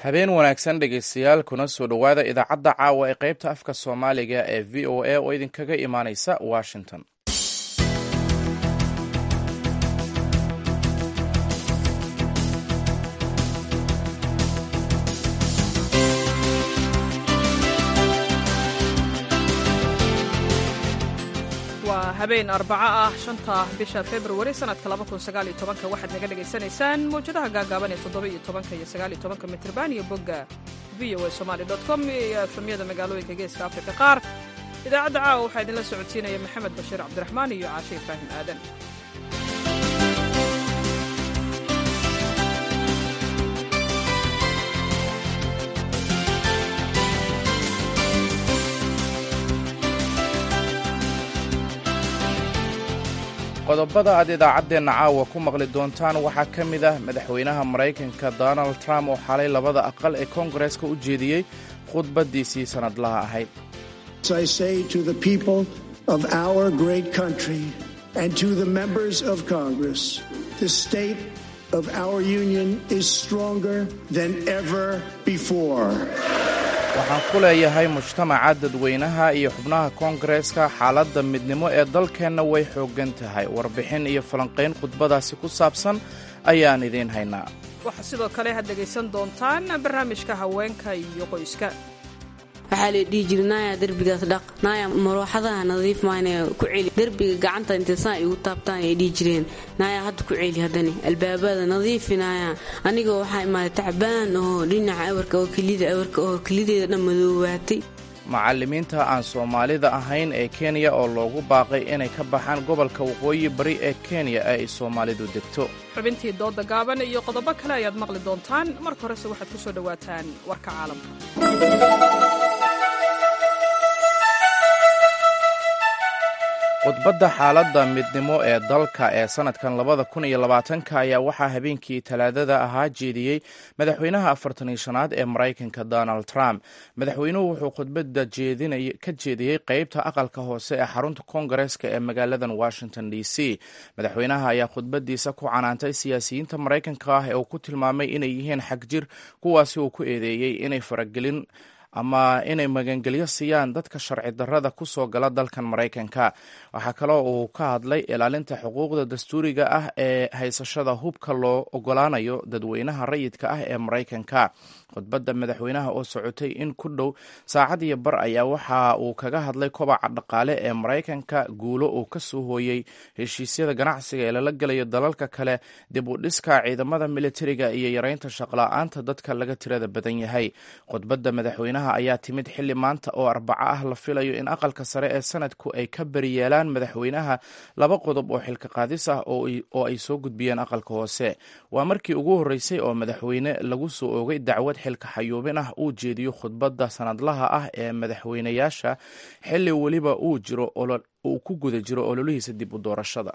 habeen wanaagsan dhegaystayaal kuna soo dhowaada idaacadda caawa ee qaybta afka soomaaliga ee v o a oo idinkaga imaanaysa washington waa habeen arbaco ah shanta bisha februari sanadka waxaad naga dhegaysanaysaan mawjadaha gaagaaban ee toddoba-iyo tobanka iyo sagaaliyo tobanka mitrban iyo bogga v o a somali com iyo efamyada magaalooyinka geeska afrika qaar idaacadda caawa waxaa idinla socodsiinaya maxamed bashiir cabdiraxmaan iyo caashe ibraahim aadan qodobada aad idaacaddeenna caawa ku maqli doontaan waxaa ka mid ah madaxweynaha maraykanka donald trump oo xalay labada aqal ee koongareeska u jeediyey khudbaddiisii sannadlaha ahayd waxaan ku leeyahay mujtamaca dadweynaha iyo xubnaha koongareeska xaaladda midnimo ee dalkeenna way xooggan tahay warbixin iyo falanqayn khudbadaasi ku saabsan ayaan idiin haynaa waxaa sidoo kale had dhegaysan doontaan barnaamijka haweenka iyo qoyska waxaa la dhihi jiri naaya derbigaas dhaq naaya marooxadaha nadiif maayna ku celi derbiga gacanta intay saa igu taabtaan ay dhihi jireen naaya hadda ku celi haddani albaabada nadiifi naaya anigoo waxaa imaaday tacbaan oo dhinaca awarka oo kelida awarka oo kelideeda dhan madoowaatay macallimiinta aan soomaalida ahayn ee kenya oo loogu baaqay inay ka baxaan gobolka waqooyi bari ee kenya ee ay soomaalidu degto xubintii dooda gaaban iyo qodobo kale ayaad maqli doontaan marka horese waxaad ku soo dhowaataan warka caalamka khudbadda xaaladda midnimo ee dalka ee sannadkan labada kun iyo labaatanka ayaa waxaa habeenkii talaadada ahaa jeediyey madaxweynaha afartan iyo shanaad ee maraykanka donald trump madaxweynuhu wuxuu khudbadda ka jeediyey qeybta aqalka hoose ee xarunta koongareeska ee magaaladan washington d c madaxweynaha ayaa khudbadiisa ku canaantay siyaasiyiinta maraykanka ah ee uu ku tilmaamay inay yihiin xagjir kuwaasi uu ku eedeeyey inay faragelin ama inay magangelyo siiyaan dadka sharci darrada ku soo gala dalkan maraykanka waxaa kaloo uu ka hadlay ilaalinta xuquuqda dastuuriga ah ee haysashada hubka loo ogolaanayo dadweynaha rayidka ah ee maraykanka khudbadda madaxweynaha oo socotay in ku dhow saacad iyo bar ayaa waxa uu kaga hadlay kobaca dhaqaale ee maraykanka guulo uu ka soo hooyey heshiisyada ganacsiga ee lala gelayo dalalka kale dib u dhiska ciidamada militariga iyo yareynta shaqla-aanta dadka laga tirada badan yahay khudbadda madaxweynaha ayaa timid xilli maanta oo arbaco ah la filayo in aqalka sare ee sanadku ay ka beriyeelaan madaxweynaha laba qodob oo xilka qaadis ah oo ay soo gudbiyeen aqalka hoose waa markii ugu horreysay oo madaxweyne lagu soo oogay dacwad xilka xayuubin ah uu jeediyo khudbadda sanadlaha ah ee madaxweynayaasha xilli weliba uu jiro uu ku guda jiro ololihiisa dib u doorashada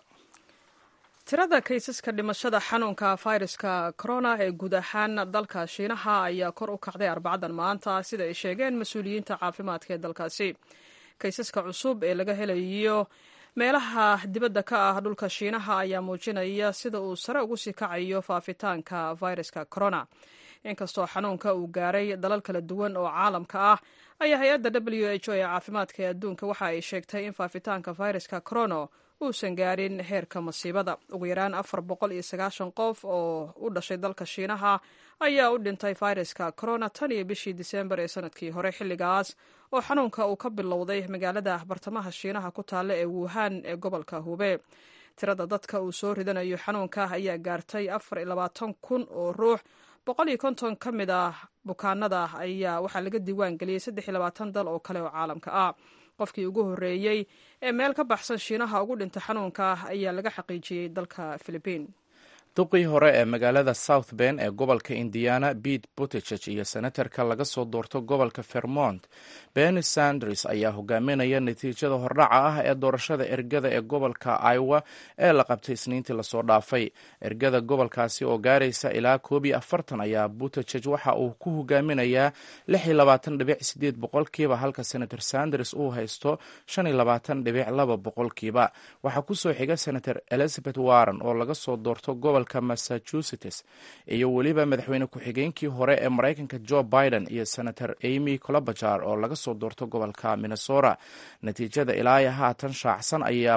tirada kaysaska dhimashada xanuunka fayraska corona ee guud ahaan dalka shiinaha ayaa kor u kacday arbacadan maanta sida ay sheegeen mas-uuliyiinta caafimaadka ee dalkaasi kaysaska cusub ee laga helayo meelaha dibadda ka ah dhulka shiinaha ayaa muujinaya sida uu sare ugu sii kacayo faafitaanka fayraska corona inkastoo xanuunka uu gaaray dalal kala duwan oo caalamka ah ayaa hay-adda w h o ee caafimaadka ee adduunka waxa ay sheegtay in faafitaanka fayraska corona uusan gaarin heerka masiibada ugu yaraan afar boqol iyo sagaashan qof oo u dhashay dalka shiinaha ayaa u dhintay fayraska corona tan iyo bishii disembar ee sanadkii hore xilligaas oo xanuunka uu ka bilowday magaalada bartamaha shiinaha ku taalla ee wuhan ee gobolka hube tirada dadka uu soo ridanayo xanuunka ayaa gaartay afar iyo labaatan kun oo ruux boqol iyo konton ka mid ah bukaanada ayaa waxaa laga diiwaan geliyey saddex iyo labaatan dal oo kale oo caalamka ah qofkii ugu horreeyey ee meel ka baxsan shiinaha ugu dhinta xanuunka ayaa laga xaqiijiyey dalka philibiin duqii hore ee magaalada south ben ee gobolka indiana pete butticheg iyo senatarka laga soo doorto gobolka vermont benny sanders ayaa hogaaminaya natiijada hordhaca ah ee doorashada ergada ee gobolka iowa ee la qabtay isniintii lasoo dhaafay ergada gobolkaasi oo gaaraysa ilaa koob iyo afartan ayaa butticheg waxa uu ku hogaaminayaa lix iyo labaatan dhibic sideed boqolkiiba halka senator sanders uu haysto shan iyo labaatan dhibic laba boqolkiiba waxaa kusoo xiga senator elizabeth warren oo laga soo doorto gobol gobolka massachusetts iyo weliba madaxweyne ku-xigeenkii hore ee maraykanka jo biden iyo senator amy colobajar oo laga soo doorto gobolka minnesota natiijada ilaaya haatan shaacsan ayaa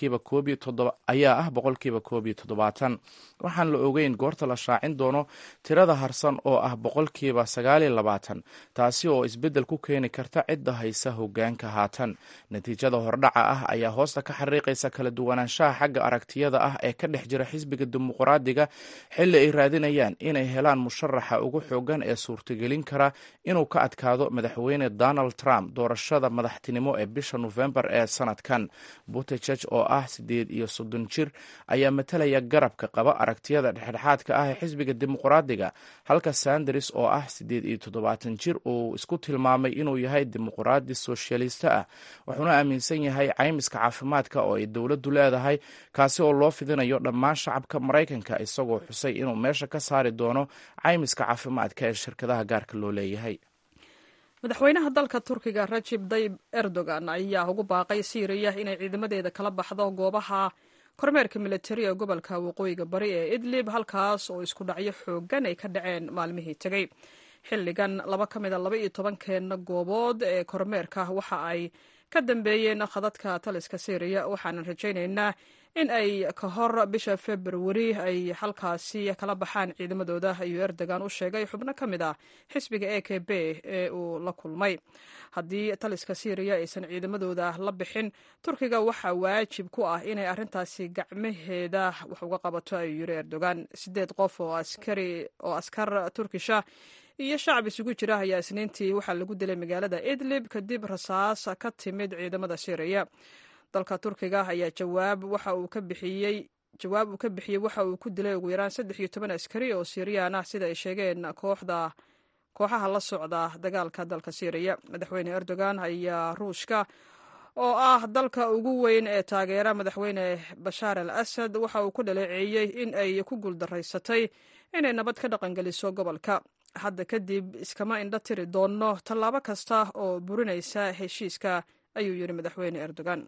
ayaa ah boqolkiiba koob iyo toddobaatan waxaan la ogeyn goorta la shaacin doono tirada harsan oo ah boqolkiiba sagaal iyo labaatan taasi oo isbeddel ku keeni karta cidda haysa hogaanka haatan natiijada hordhaca ah ayaa hoosta ka xariiqaysa kala duwanaanshaha xagga aragtiyada ah ee ka dhex jira xisbiga dimuqraadiga xilli ay raadinayaan inay helaan musharaxa ugu xoogan ee suurtagelin kara inuu ka adkaado madaxweyne donald trump doorashada madaxtinimo ee bisha nofembar ee sanadkan butejeg oo ah siddeed iyo soddon jir ayaa matalaya garabka qaba aragtiyada dhexdhexaadka ah ee xisbiga dimuqraadiga halka sanders oo ah siddeed iyo toddobaatan jir uu isku tilmaamay inuu yahay dimuqraadi soshaalista ah wuxuuna aaminsan yahay caymiska caafimaadka oo ay dowladdu leedahay kaasi oo loo fidinayo dhammaan shacabka maraykanka isagoo xusay inuu meesha ka saari doono caymiska caafimaadka ee shirkadaha gaarka loo leeyahay madaxweynaha dalka turkiga rajib dayib erdogan ayaa ugu baaqay siiriya inay ciidamadeeda kala baxdo goobaha kormeerka militari ee gobolka waqooyiga bari ee idlib halkaas oo isku dhacyo xoogan ay ka dhaceen maalmihii tegey xilligan laba ka mida laba iyo tobankeenna goobood ee kormeerka waxa ay ka dambeeyeen khadadka taliska syriya waxaanan rajaynaynaa in ay ka hor bisha februari ay halkaasi kala baxaan ciidamadooda ayuu erdogan u sheegay xubno ka mid ah xisbiga e k b ee uu la kulmay haddii taliska syriya aysan ciidamadooda la bixin turkiga waxaa waajib ku ah inay arrintaasi gacmaheeda wax uga qabato ayuu yiri erdogan sideed qof oo oo askar turkisha iyo shacab isugu jira ayaa isniintii waxaa lagu dilay magaalada idlib kadib rasaas ka timid ciidamada syriya dalka turkiga ayaa jawaab waxa uu ka bixiyey jawaab uu ka bixiyey waxa uu ku dilay ugu yaraan saddex iyo toban askari oo syiriyaan ah sida ay sheegeen kooxda kooxaha la socda dagaalka dalka syriya madaxweyne erdogan ayaa ruushka oo ah dalka ugu weyn ee taageera madaxweyne bashaar al asad waxa uu ku dhaleeceeyey in ay ku guuldaraysatay inay nabad ka dhaqangeliso gobolka hadda kadib iskama indho tiri doonno tallaabo kasta oo burinaysa heshiiska ayuu yidhi madaxweyne erdogan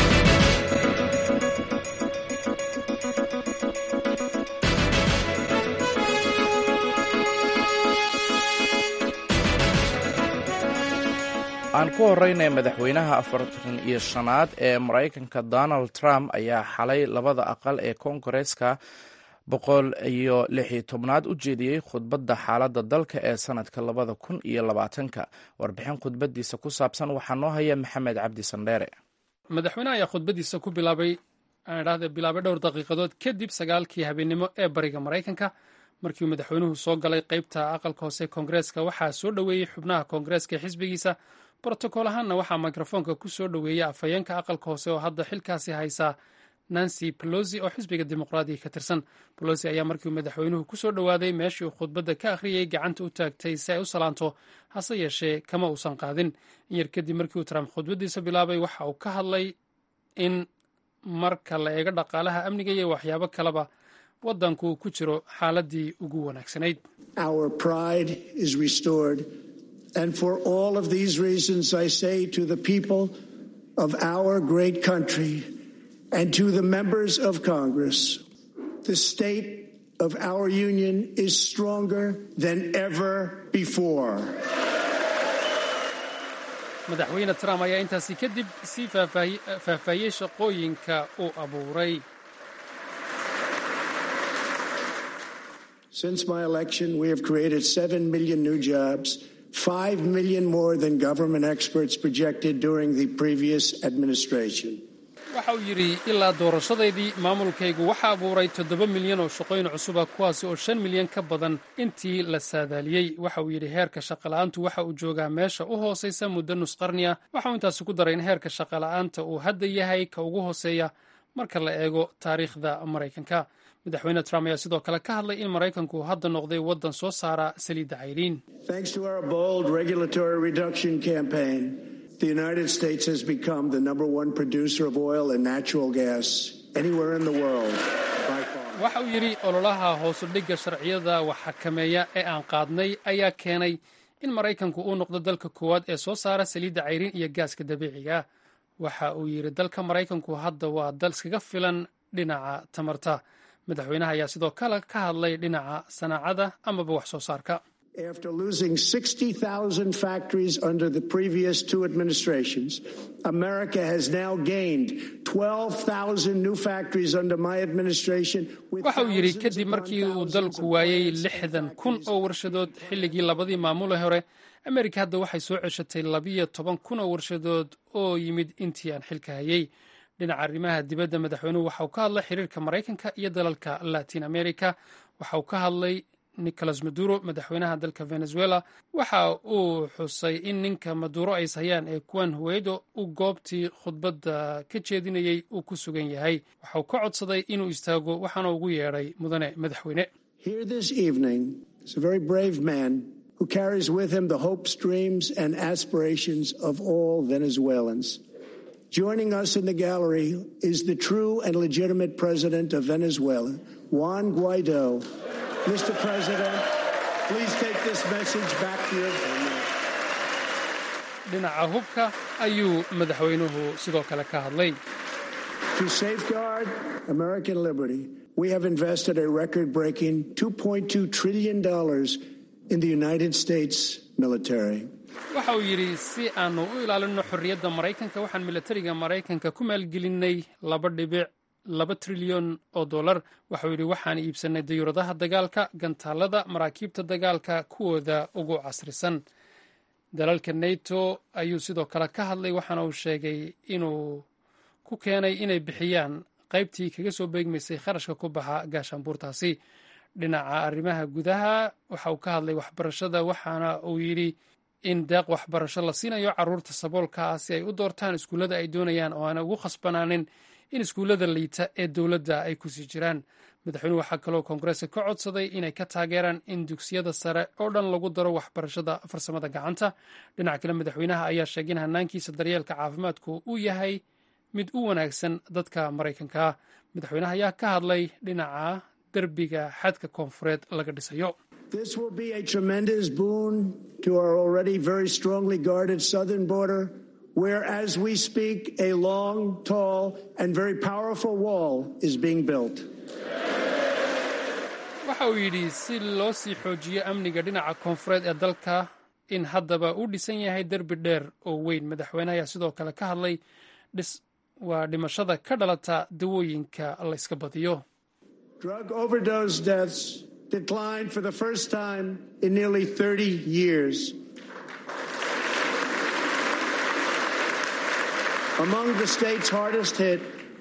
aan ku horeynay madaxweynaha afartan iyo shanaad ee maraykanka donald trump ayaa xalay labada aqal ee koongareeska boqol iyo lix iyo tobnaad u jeediyey khudbadda xaaladda dalka ee sanadka labada kun iyo labaatanka warbixin khudbadiisa ku saabsan waxaa noo haya maxamed cabdi sandheere madaxweynaha ayaa khudbadiisa ku bilaabay aan idhahda bilaabay dhowr daqiiqadood kadib sagaalkii habeennimo ee bariga maraykanka markii uu madaxweynuhu soo galay qeybta aqalka hoose koongareeska waxaa soo dhoweeyey xubnaha koongareeska ee xisbigiisa brotokool ahaanna waxaa mikrofoonka ku soo dhoweeyey afhayeenka aqalka hoose oo hadda xilkaasi haysaa nancy pelosi oo xisbiga dimuqraadiga ka tirsan pelosi ayaa markii uu madaxweynuhu ku soo dhowaaday meeshii uu khudbadda ka akhriyey gacanta u taagtay si ay u salaanto hase yeeshee kama uusan qaadin in yar kadib markii uu trump khudbaddiisa bilaabay waxa uu ka hadlay in marka la eego dhaqaalaha amniga iyo waxyaabo kaleba waddanku uu ku jiro xaaladii ugu wanaagsanayd And for all of these reasons, I say to the people of our great country and to the members of Congress, the state of our union is stronger than ever before. madaxweyne trump ayaa intaasi kadib sii faahfaahiyey shaqooyinka uu abuuray Since my election, we have created 7 million new jobs. 5 million more than government experts projected during the previous administration. waxa uu yidhi ilaa doorashadaydii maamulkaygu waxa abuuray toddoba milyan oo shaqooyin cusuba kuwaasi oo shan milyan ka badan intii la saadaaliyey waxa uu yidhi heerka shaqola'aantu waxa uu joogaa meesha u hoosaysa muddo nus qarni ah waxa uu intaasi ku daray in heerka shaqola'aanta uu hadda yahay ka ugu hooseeya marka la eego taariikhda maraykanka madaxweyne trump ayaa sidoo kale ka hadlay in maraykanku hadda noqday waddan soo saara saliidda cayriin The United States has become the number one producer of oil and natural gas anywhere in the world. waxa uu yidhi ololaha hoosudhigga sharciyada wax xakameeya ee aan qaadnay ayaa keenay in maraykanku uu noqdo dalka koowaad ee soo saara saliidda cayriin iyo gaaska dabiiciga waxa uu yidhi dalka maraykanku hadda waa dal iskaga filan dhinaca tamarta madaxweynaha ayaa sidoo kale ka hadlay dhinaca sanaacada amaba wax soo saarka After losing 60,000 factories under the previous two administrations, America has now gained 12,000 new factories under my administration. waxa uu yidhi kadib markii uu dalku waayey lixdan kun oo warshadood xilligii labadii maamule hore amerika hadda waxay soo ceshatay labiyo toban kun oo warshadood oo yimid intii aan xilka hayey dhinaca arrimaha dibadda madaxweynuhu waxa uu ka hadlay xiriirka maraykanka iyo dalalka latin america waxa uu ka hadlay nicolas maduro madaxweynaha dalka venezuela waxa uu xusay in ninka maduro ay ishayaan ee kuwan huweydo uu goobtii khudbadda ka jeedinayey uu ku sugan yahay waxa uu ka codsaday inuu istaago waxaana ugu yeedhay mudane madaxweyne Here this evening is a very brave man who carries with him the hopes, dreams, and aspirations of all Venezuelans. Joining us in the gallery is the true and legitimate president of Venezuela, Juan Guaido. Mr. President, please take this message back to your family. dhinaca hubka ayuu madaxweynuhu sidoo kale ka hadlay To safeguard American liberty, we have invested a record breaking $2.2 trillion in the United States military. waxa uu yidhi si aanu u ilaalinno xorriyadda maraykanka waxaan milatariga maraykanka ku maalgelinay laba dhibic laba trilyan oo dollar waxauu yidhi waxaan iibsannay dayuuradaha dagaalka gantaalada maraakiibta dagaalka kuwooda ugu casrisan dalalka nato ayuu sidoo kale ka hadlay waxaana uu sheegay inuu ku keenay inay bixiyaan qaybtii kaga soo beegmaysay kharashka ku baxa gaashaanbuurtaasi dhinaca arrimaha gudaha waxa uu ka hadlay waxbarashada waxaana uu yidhi in deeq waxbarasho la siinayo caruurta saboolka ah si ay u doortaan iskuullada ay doonayaan oo aana ugu khasbanaanin in iskuullada liita ee dowladda ay kusii jiraan madaxweynuhu waxaa kaloo koongareeska ka codsaday inay ka taageeraan in dugsiyada sare oo dhan lagu daro waxbarashada farsamada gacanta dhinaca kale madaxweynaha ayaa sheegay in hanaankiisa daryeelka caafimaadku uu yahay mid u wanaagsan dadka maraykanka ah madaxweynaha ayaa ka hadlay dhinaca derbiga xadka koonfureed laga dhisayo This will be a tremendous boon to our already very strongly guarded southern border, where, as we speak, a long, tall, and very powerful wall is being built. waxa uu yidhi si loo sii xoojiyo amniga dhinaca koonfureed ee dalka in haddaba uu dhisan yahay derbi dheer oo weyn madaxweyne ayaa sidoo kale ka hadlay waa dhimashada ka dhalata dawooyinka la yska badiyo Drug overdose deaths declined for the first time in nearly 30 years. Among the states hardest hit,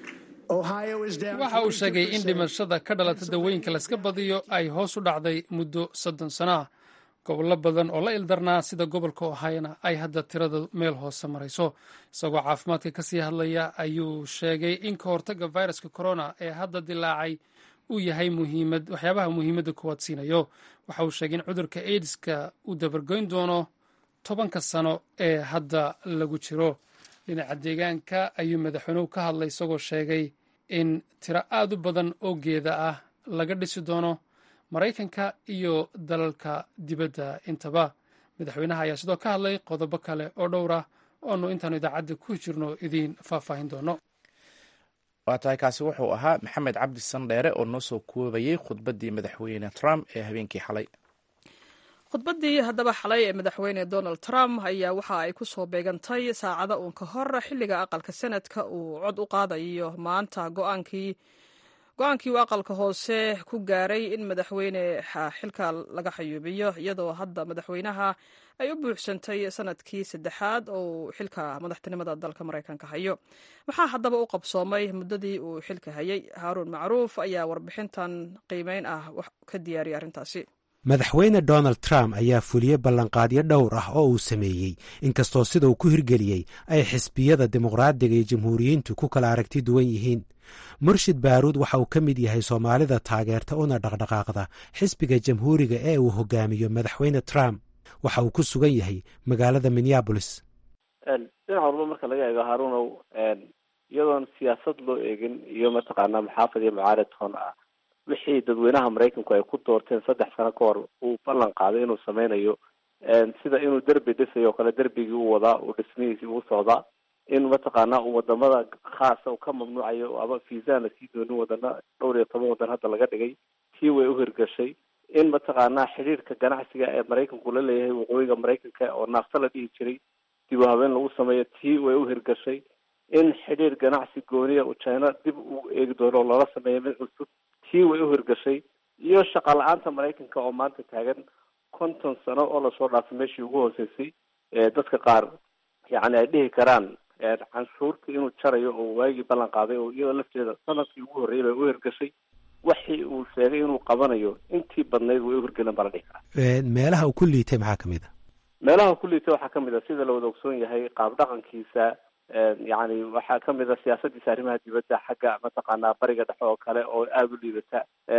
Ohio is down. waxa uu sheegay in 42%. dhimashada ka dhalata dawooyinka la yska badiyo ay hoos u dhacday muddo soddon sano ah gobollo badan oo la ildarnaa sida gobolka ohayona ay hadda tirada meel hoose marayso isagoo caafimaadka kasii hadlaya ayuu sheegay in ka hortagga viruska corona ee hadda dilaacay uu yahay muhiimad waxyaabaha muhiimadda kuwaad siinayo waxa uu sheegay in cudurka aidiska uu dabargoyn doono tobanka sano ee hadda lagu jiro dhinaca deegaanka ayuu madaxweynuhu ka hadlay isagoo sheegay in tiro aad u badan oo geeda ah laga dhisi doono maraykanka iyo dalalka dibadda intaba madaxweynaha ayaa sidoo ka hadlay qodobo kale oo dhowr ah oonu intaanu idaacadda ku jirno idiin faahfaahin doono waa tahay kaasi wuxuu ahaa maxamed cabdi sandheere oo noo soo koobayey khudbaddii madaxweyne trump ee habeenkii xalay khudbaddii haddaba xalay ee madaxweyne donald trump ayaa waxa ay ku soo beegantay saacada uun ka hor xilliga aqalka senadka uu cod u qaadayo maanta go-aankii go-aankii uu aqalka hoose ku gaaray in madaxweyne xilka laga xayuubiyo iyadoo hadda madaxweynaha ay u buuxsantay sanadkii saddexaad oo uu xilka madaxtinimada dalka maraykanka hayo maxaa haddaba u qabsoomay muddadii uu xilka hayay haaruun macruuf ayaa warbixintan qiimeyn ah ka diyaariyay arrintaasi madaxweyne donald trump ayaa fuliyey ballanqaadyo dhowr ah oo uu sameeyey inkastoo sida uu ku hirgeliyey ay xisbiyada dimuqraadiga iyo jamhuuriyiintu ku kala aragti duwan yihiin murshid baaruud waxa uu ka mid yahay soomaalida taageerta una dhaqdhaqaaqda xisbiga jamhuuriga ee uu hogaamiyo madaxweyne trump waxa uu ku sugan yahay magaalada minneabolis dhinac walba marka laga eego haruunow iyadoon siyaasad loo eegin iyo mataqaanaa maxaafad iyo mucaarad toon ah wixii dadweynaha maraykanku ay ku doorteen saddex sano ka hor uu ballan qaaday inuu sameynayo sida inuu derbi dhisayo o kale derbigii u wadaa uu dhismihiisii uu socdaa in mataqaanaa uu wadamada khaasa uu ka mamnuucayo ama viisaan lasii doonin wadana dhowr iyo toban wadan hadda laga dhigay tii way uhirgashay in mataqaanaa xidhiirka ganacsiga ee maraykanku la leeyahay waqooyiga maraykanka oo naafta la dhihi jiray dib u habeen lagu sameeyo tii way uhirgashay in xidhiir ganacsi gooniya uu china dib uu eegi doono oo loola sameeyo mid cusub tii way uhirgashay iyo shaqa la-aanta maraykanka oo maanta taagan konton sano oo lasoo dhaafay meeshii ugu hooseysay dadka qaar yacni ay dhihi karaan canshuurta inuu jarayo oo waagii ballan qaaday oo iyadoo lafteeda sanadkii ugu horreeyay bay u hirgashay waxii uu sheegay inuu qabanayo intii badnayd way u hirgeleen baa la dhihi karaa meelaha uu ku liitay maxaa kamid a meelaha ku liitay waxaa kamid a sida la wada ogsoon yahay qaab dhaqankiisa yacni waxaa kamid a siyaasadiisa arrimaha dibadda xagga mataqaanaa bariga dhexe oo kale oo aada u liidata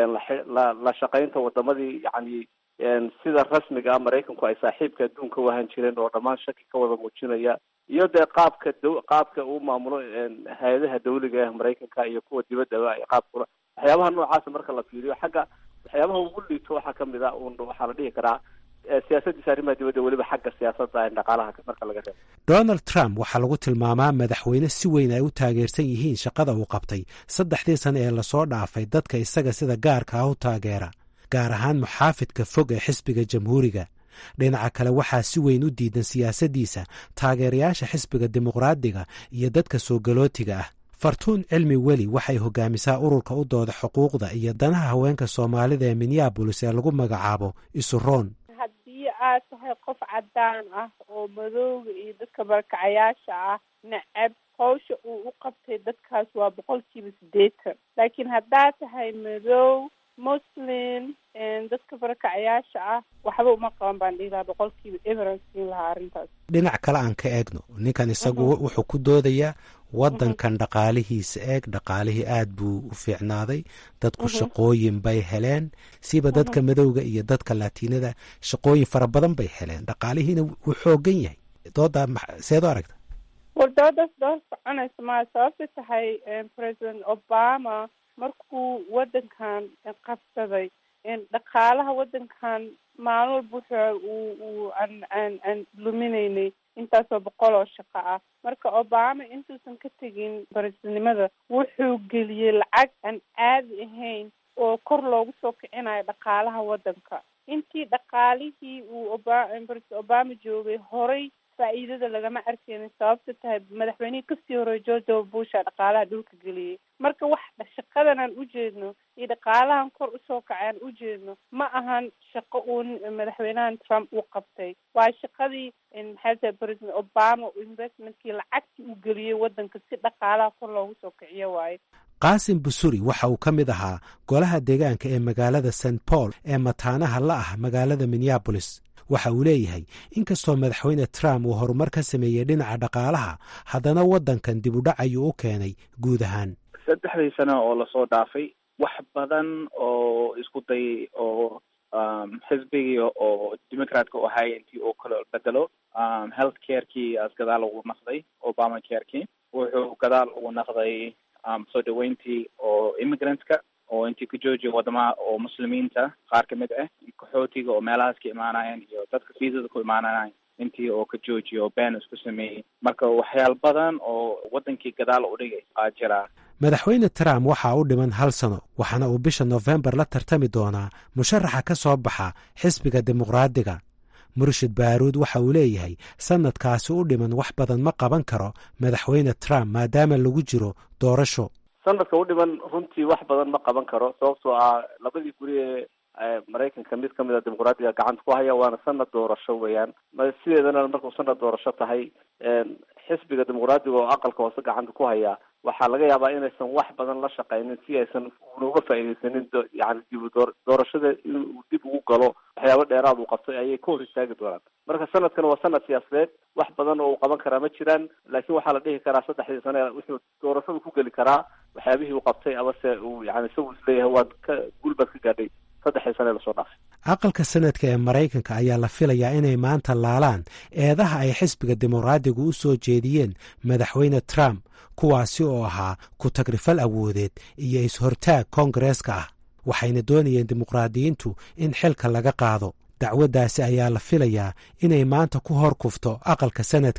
la la shaqaynta wadamadii yacni sida rasmiga ah maraykanku ay saaxiibka adduunka u ahaan jireen oo dhammaan shaki ka wada muujinaya iyo dee qaabka d qaabka uu maamulo hay-adaha dawliga ah maraykanka iyo kuwa dibaddaba ay qaabkula waxyaabaha noocaasa marka la fiiriyo xagga waxyaabaha ugu liito waxaa kamid a un waxaa la dhihi karaa siyaasadiisa arrimaha dibadda weliba xagga siyaasadda dhaqaalaha marka laga reebo donald trump waxaa lagu tilmaamaa madaxweyne si weyn ay u taageersan yihiin shaqada uu qabtay saddexdii sane ee lasoo dhaafay dadka isaga sida gaarka ah u taageera gaar ahaan muxaafidka fog ee xisbiga jamhuuriga dhinaca kale waxaa si weyn u diidan siyaasaddiisa taageerayaasha xisbiga dimuqraadiga iyo dadka soo galootiga ah fartuun cilmi weli waxay hogaamisaa ururka u dooda xuquuqda iyo danaha haweenka soomaalida ee minneabolis ee lagu magacaabo isuroon haddii aad tahay qof caddaan ah oo madooga iyo dadka barakacayaasha ah necab hawsha uu u qabtay dadkaas waa boqolkiiba siddeetan laakiin haddaad tahay madow muslim dadka barakacayaasha ah waxba uma qaban baan dhihi lahaa boqolkiiba everan siin lahaa arrintaas dhinac kale aan ka eegno ninkan isagu wuxuu ku doodayaa waddankan dhaqaalihiisa eeg dhaqaalihii aad buu u fiicnaaday dadku shaqooyin bay heleen siba dadka madowga iyo dadka latiinada shaqooyin fara badan bay heleen dhaqaalihiina wuu xoogan yahay doodaa seed u aragta war doodaas dood soconaysa maa sababta tahay president obama markuu waddankan qabsaday dhaqaalaha waddankan maalin walba wuxuu uu uu aan aan aan luminaynay intaasoo boqol oo shaqo ah marka obama intuusan ka tegin barisidnimada wuxuu geliyey lacag aan caadi ahayn oo kor loogu soo kicinayo dhaqaalaha waddanka intii dhaqaalihii uu oba president obama joogay horay faa'iidada lagama arkeynin sababta tahay madaxweynihii kasii horey george w busha dhaqaalaha dhulka geliyey marka wax shaqadan aan ujeedno iyo dhaqaalahan kor usoo kacay aan ujeedno ma ahan shaqo uu madaxweynahan trump uu qabtay waa shaqadii maxay tahay president obama investmentkii lacagtii uu geliyey waddanka si dhaqaalaha kor loogu soo kiciyo waaye qaasim busuri waxa uu ka mid ahaa golaha deegaanka ee magaalada st paul ee mataanaha la ah magaalada minneabolis waxa uu leeyahay inkastoo madaxweyne trump uu horumar ka sameeyey dhinaca dhaqaalaha haddana waddankan dib u dhac ayuu u keenay guud ahaan saddexdii sano oo lasoo dhaafay wax badan oo isku day oo xisbigii oo democratka u ahay intii uu kala bedelo health carekii as gadaal ugu naqday obama carekii wuxuu gadaal ugu naqday soo dhaweyntii oo immigrantska oo intii ka joojiya wadamaha oo muslimiinta qaar kamid ah qaxootiga oo meelahaas ka imaanayeen iyo dadka fiisada ku imaanayeen intii oo ka joojiya oo been isku sameeyey marka waxyaal badan oo wadankii gadaal u dhigay aa jiraa madaxweyne trump waxaa u dhiman hal sano waxaana uu bisha nofembar la tartami doonaa musharaxa ka soo baxa xisbiga dimuqraadiga murshid baaruud waxa uu leeyahay sanadkaasi u dhiman wax badan ma qaban karo madaxweyne trump maadaama lagu jiro doorasho sanadka u dhiman runtii wax badan ma qaban karo sababtoo ah labadii guri ee maraykanka mid kamid a dimuqraadiga gacanta ku haya waana sanad doorasho weeyaan sideedana markuu sanad doorasho tahay xisbiga dimuqraadiga oo aqalka hoose gacanta ku haya waxaa laga yaabaa inaysan wax badan la shaqaynin si aysan una uga faaideysanin yani dib door doorashada inuu dib ugu galo waxyaabo dheeraad uu qabtay ayay ka hor istaagi doonaan marka sanadkan waa sanad siyaasadeed wax badan oo uu qaban karaa ma jiraan laakiin waxaa la dhihi karaa saddexdii sane wuxuu doorashadu ku geli karaa waxyaabihii uu qabtay amase uu yani isagu isleeyahay waad ka gulbaad ka gaadhay saddexdii sane lasoo dhaafay aqalka sanadka ee maraykanka ayaa la filayaa inay maanta laalaan eedaha ay xisbiga dimuqraadigu u soo jeediyeen madaxweyne trump kuwaasi oo ahaa ku-tagrifal awoodeed iyo is-hortaag koongareeska ah waxayna doonayeen dimuqraadiyiintu in xilka laga qaado dacwaddaasi ayaa la filayaa inay maanta ku hor kufto aqalka sanadka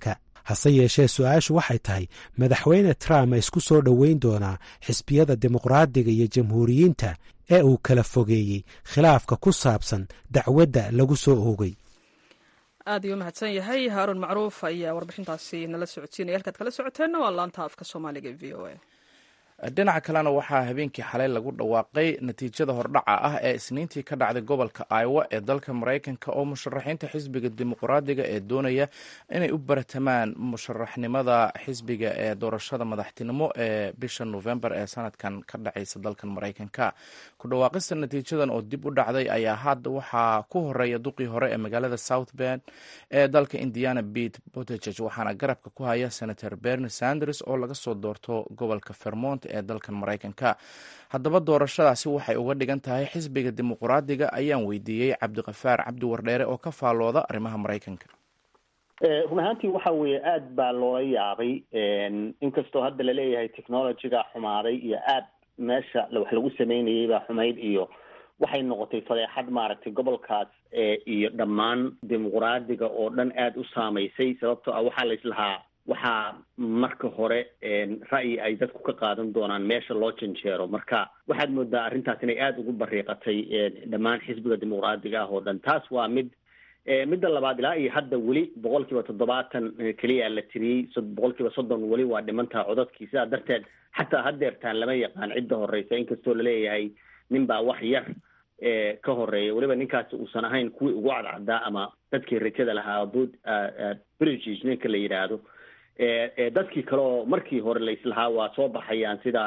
hase yeeshee su-aashu waxay tahay madaxweyne trump ma isku soo dhoweyn doonaa xisbiyada dimuqraadiga iyo jamhuuriyiinta ee uu kala fogeeyey khilaafka ku saabsan dacwadda lagu soo oogay aad ayuu mahadsan yahay haaruun macruuf ayaa warbixintaasi nala socodsiinaya halkaad kala socoteenna waa laanta afka soomaaliga e v o a dhinaca kalena waxaa habeenkii xalay lagu dhawaaqay natiijada hordhaca ah ee isniintii ka dhacday gobolka iowa ee dalka maraykanka oo musharaxiinta xisbiga dimuqraadiga ee doonaya inay u baratamaan musharaxnimada xisbiga ee doorashada madaxtinimo ee bisha november ee sanadkan ka dhacaysa dalkan maraykanka ku dhawaaqista natiijadan oo dib u dhacday ayaa hadda waxaa ku horeeya duqii hore ee magaalada south bend ee dalka indiana bete botejeg waxaana garabka ku haya senator bernie sanders oo laga soo doorto gobolka vermont ee dalkan maraykanka haddaba doorashadaasi waxay uga dhigan tahay xisbiga dimuqraadiga ayaan weydiiyey cabdiqafaar cabdi wardheere oo ka faallooda arrimaha maraykanka run ahaantii waxa weeye aad baa loola yaabay inkastoo hadda laleeyahay technologyga xumaaday iyo aad meesha wax lagu sameynayay baa xumayd iyo waxay noqotay fadeexad maaragtay gobolkaas iyo dhammaan dimuqraadiga oo dhan aada u saamaysay sababtoo ah waxaa la islahaa waxaa marka hore ra'yi ay dadku ka qaadan doonaan meesha loo janjeero marka waxaad moodaa arrintaas inay aada ugu bariiqatay dhammaan xisbiga dimuqraadiga ah oo dhan taas waa mid midda labaad ilaa iyo hadda weli boqol kiiba toddobaatan keliya la tiriyey boqol kiiba soddon weli waa dhimantaha codadkii sidaa darteed xataa haddeertaan lama yaqaan cidda horeysa inkastoo laleeyahay nin baa wax yar ka horeeya weliba ninkaasi uusan ahayn kuwii ugu cadcaddaa ama dadkii rajada lahaa bud british ninka la yidhaahdo dadkii kale oo markii hore la islahaa waa soo baxayaan sida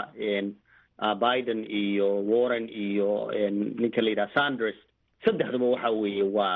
biden iyo warren iyo ninka la yidhaha sanders saddexduba waxa weeye waa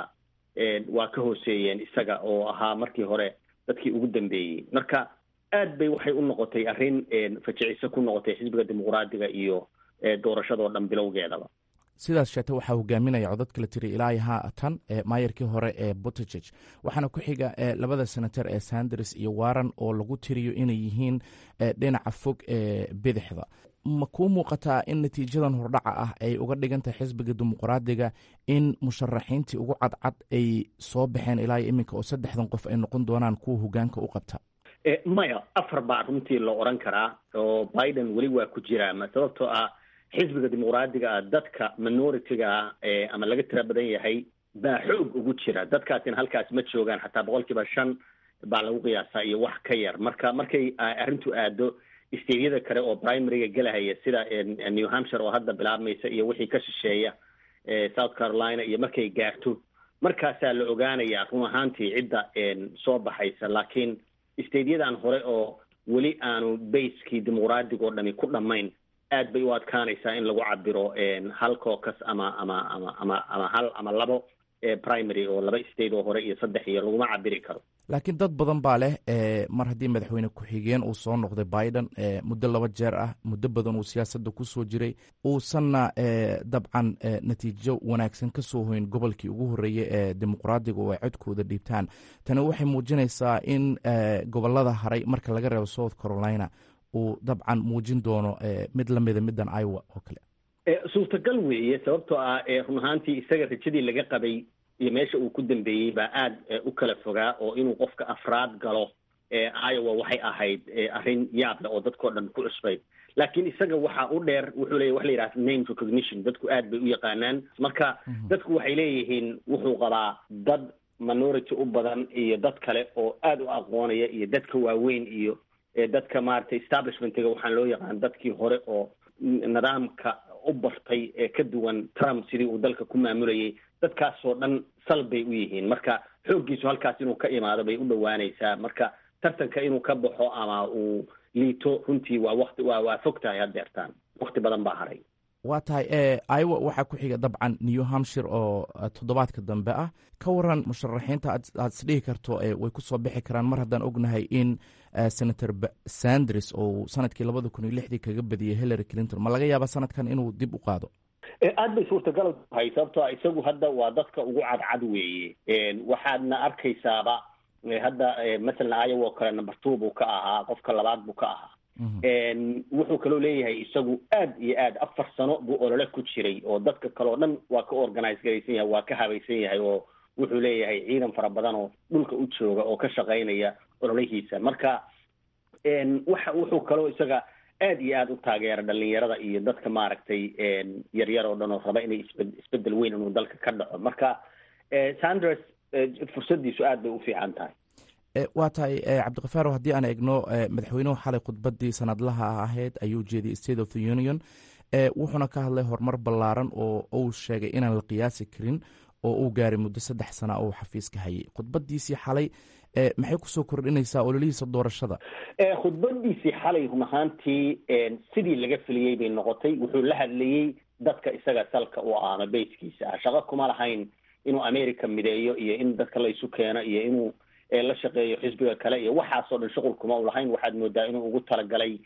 waa ka hooseeyeen isaga oo ahaa markii hore dadkii ugu dambeeyey marka aad bay waxay u noqotay arrin fajiciso ku noqotay xisbiga dimuqraadiga iyo doorashadoo dhan bilowgeedaba sidaas sheete waxaa hogaaminaya codadka la tiri ilaa haatan maayarkii hore ee botejeg waxaana ku xiga labada senator ee sanders iyo warren oo lagu tiriyo inay yihiin dhinaca fog ee bidixda ma kuu muuqataa in natiijadan hordhaca ah ay uga dhigan tahay xisbiga dimuqraadiga in musharaxiintii ugu cadcad ay soo baxeen ilaa iyo iminka oo saddexdan qof ay noqon doonaan kuwa hogaanka u qabta maya afar baa runtii la oran karaa oo biden weli waa ku jiraa ma sababtoo ah xisbiga dimuqraadiga ah dadka minority-ga ah ama laga tira badan yahay baa xoog ugu jira dadkaasina halkaas ma joogaan xataa boqol kiiba shan baa lagu qiyaasaa iyo wax ka yar marka markay arrintu aado steydyada kale oo primaryga gelahaya sida new hampshire oo hadda bilaabmaysa iyo wixii ka shisheeya south carolina iyo markay gaarto markaasaa la ogaanayaa run ahaantii cidda soo baxaysa laakiin steyadyadan hore oo weli aanu baskii dimuqraadiga oo dhami ku dhammayn aad bay u adkaanaysaa in lagu cabiro hal cocus ama ama ama ama ama hal ama labo primary oo laba state oo hore iyo saddex iyo laguma cabiri karo laakiin dad badan baa leh mar haddii madaxweyne ku-xigeen uu soo noqday biden muddo laba jeer ah muddo badan uu siyaasadda kusoo jiray uusanna dabcan natiijo wanaagsan ka soo hoyn gobolkii ugu horreeyey ee dimuqraadiga oo ay codkooda dhiibtaan tani waxay muujinaysaa in gobolada haray marka laga reebo south carolina uu dabcan muujin doono mid lamida middan iowa oo kale suurtagal weeye sababtoo ah run ahaantii isaga rajadii laga qabay iyo meesha uu ku dambeeyey baa aad u kala fogaa oo inuu qofka afraad galo iowa waxay ahayd arrin yaab leh oo dadkao dhan ku cusbayd laakiin isaga waxa u dheer wuxuu leeyahy wax la yidhaha name recognition dadku aad bay u yaqaanaan marka dadku waxay leeyihiin wuxuu qabaa dad minority u badan iyo dad kale oo aad u aqoonaya iyo dadka waaweyn iyo dadka maaragtay establishmentiga waxaan loo yaqaan dadkii hore oo nidaamka u bartay ee ka duwan trump sidii uu dalka ku maamulayay dadkaasoo dhan sal bay u yihiin marka xooggiisu halkaas inuu ka imaado bay u dhowaanaysaa marka tartanka inuu ka baxo ama uu liito runtii waa wati waa waa fog tahay haddeertaan wakti badan baa haray waa tahay iowa waxaa ku xiga dabcan new hampshire oo toddobaadka dambe ah ka waran musharaxiinta aad isdhihi karto way ku soo bixi karaan mar haddaan ognahay in senator sanders oo sanadkii labada kun iyo lixdii kaga badiyey hillary clinton ma laga yaaba sanadkan inuu dib u qaado aad bay suurtagal tahay sababtoo isagu hadda waa dadka ugu cadcad weeye waxaadna arkaysaaba hadda masalan iowa oo kale number two buu ka ahaa qofka labaad buu ka ahaa wuxuu kaloo leeyahay isagu aad iyo aad afar sano buu olole ku jiray oo dadka kale oo dhan waa ka organize garaysan yahay waa ka habaysan yahay oo wuxuu leeyahay ciidan fara badan oo dhulka u jooga oo ka shaqaynaya ololihiisa marka waxa wuxuu kaloo isaga aad iyo aada u taageera dhalinyarada iyo dadka maaragtay yaryar oo dhan oo raba inay isbe isbedel weyn inuu dalka ka dhaco marka sanders fursadiisu aad bay u fiican tahay waa tahay cabdikafaaro haddii aan eegno madaxweynuhu xalay khudbadii sanadlaha ahayd ayuu jeediyay state of the union wuxuuna ka hadlay horumar ballaaran oo uu sheegay inaan la qiyaasi karin oo uu gaaray muddo saddex sana oo xafiiska hayay khudbadiisii xalay maxay kusoo kordhinaysaa ololihiisa doorashada khudbadiisii xalay run ahaantii sidii laga filiyey bay noqotay wuxuu la hadlayey dadka isaga salka u ah ama bayskiisa ah shaqo kuma lahayn inuu america mideeyo iyo in dadka la isu keeno iyo inuu la shaqeeyo xisbiga kale iyo waxaasoo dhan shuqul kuma u lahayn waxaad moodaa inuu ugu talagalay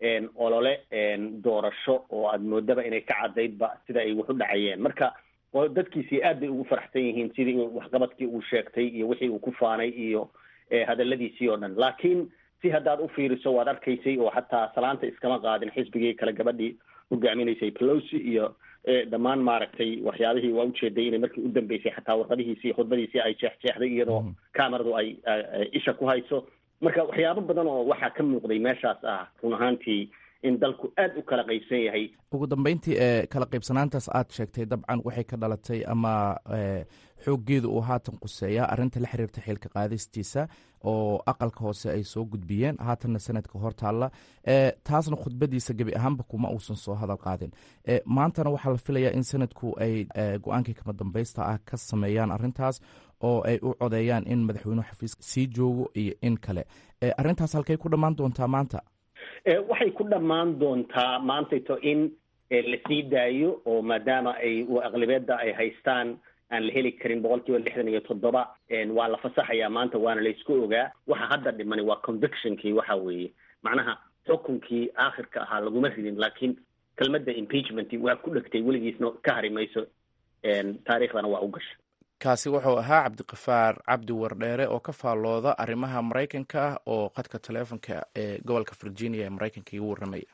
olole doorasho oo aad moodaba inay ka cadaydba sida ay wax u dhacayeen marka dadkiisii aad bay ugu faraxsan yihiin sidii waxqabadkii uu sheegtay iyo wixii uu ku faanay iyo hadaladiisii oo dhan laakiin si haddaad u fiiriso waad arkaysay oo xataa salaanta iskama qaadin xisbigii kale gabadhii hogaaminaysay pelosi iyo dhammaan maaragtay waxyaabihii waa ujeeday inay markii u dambeysay xataa warqadihiisii khudbadiisii ay jeexjeexday iyadoo cameradu ay isha ku hayso marka waxyaabo badan oo waxaa ka muuqday meeshaas ah run ahaantii in dalku aad u kala qaybsan yahay ugu dambeyntii ee kala qaybsanaantaas aad sheegtay dabcan waxay ka dhalatay ama xooggeedu uu haatan quseeya arrinta la xiriirta xilka qaadistiisa oo aqalka hoose ay soo gudbiyeen haatanna sanadka hor taalla taasna khudbadiisa gebi ahaanba kuma uusan soo hadal qaadin maantana waxaa la filayaa in sanadku ay go-aankii kama dambaysta ah ka sameeyaan arrintaas oo ay u codeeyaan in madaxweynuhu xafiis sii joogo iyo in kale arrintaas halkay ku dhammaan doontaa maanta waxay ku dhammaan doontaa maantayto in la sii daayo oo maadaama ay aqlibeedda ay haystaan aan la heli karin boqol kiiba lixdan iyo toddoba waa la fasaxayaa maanta waana la isku ogaa waxa hadda dhimani waa convictionkii waxa weeye macnaha xukunkii aakhirka ahaa laguma ridin laakiin kelmadda impeachment waa ku dhegtay weligiisna ka hari mayso taariikhdana waa u gasha kaasi wuxuu ahaa cabdiqafaar cabdi wardheere oo ka faallooda arrimaha maraykanka ah oo qadka taleefonka ee gobolka virginia ee maraykanka igu warramaya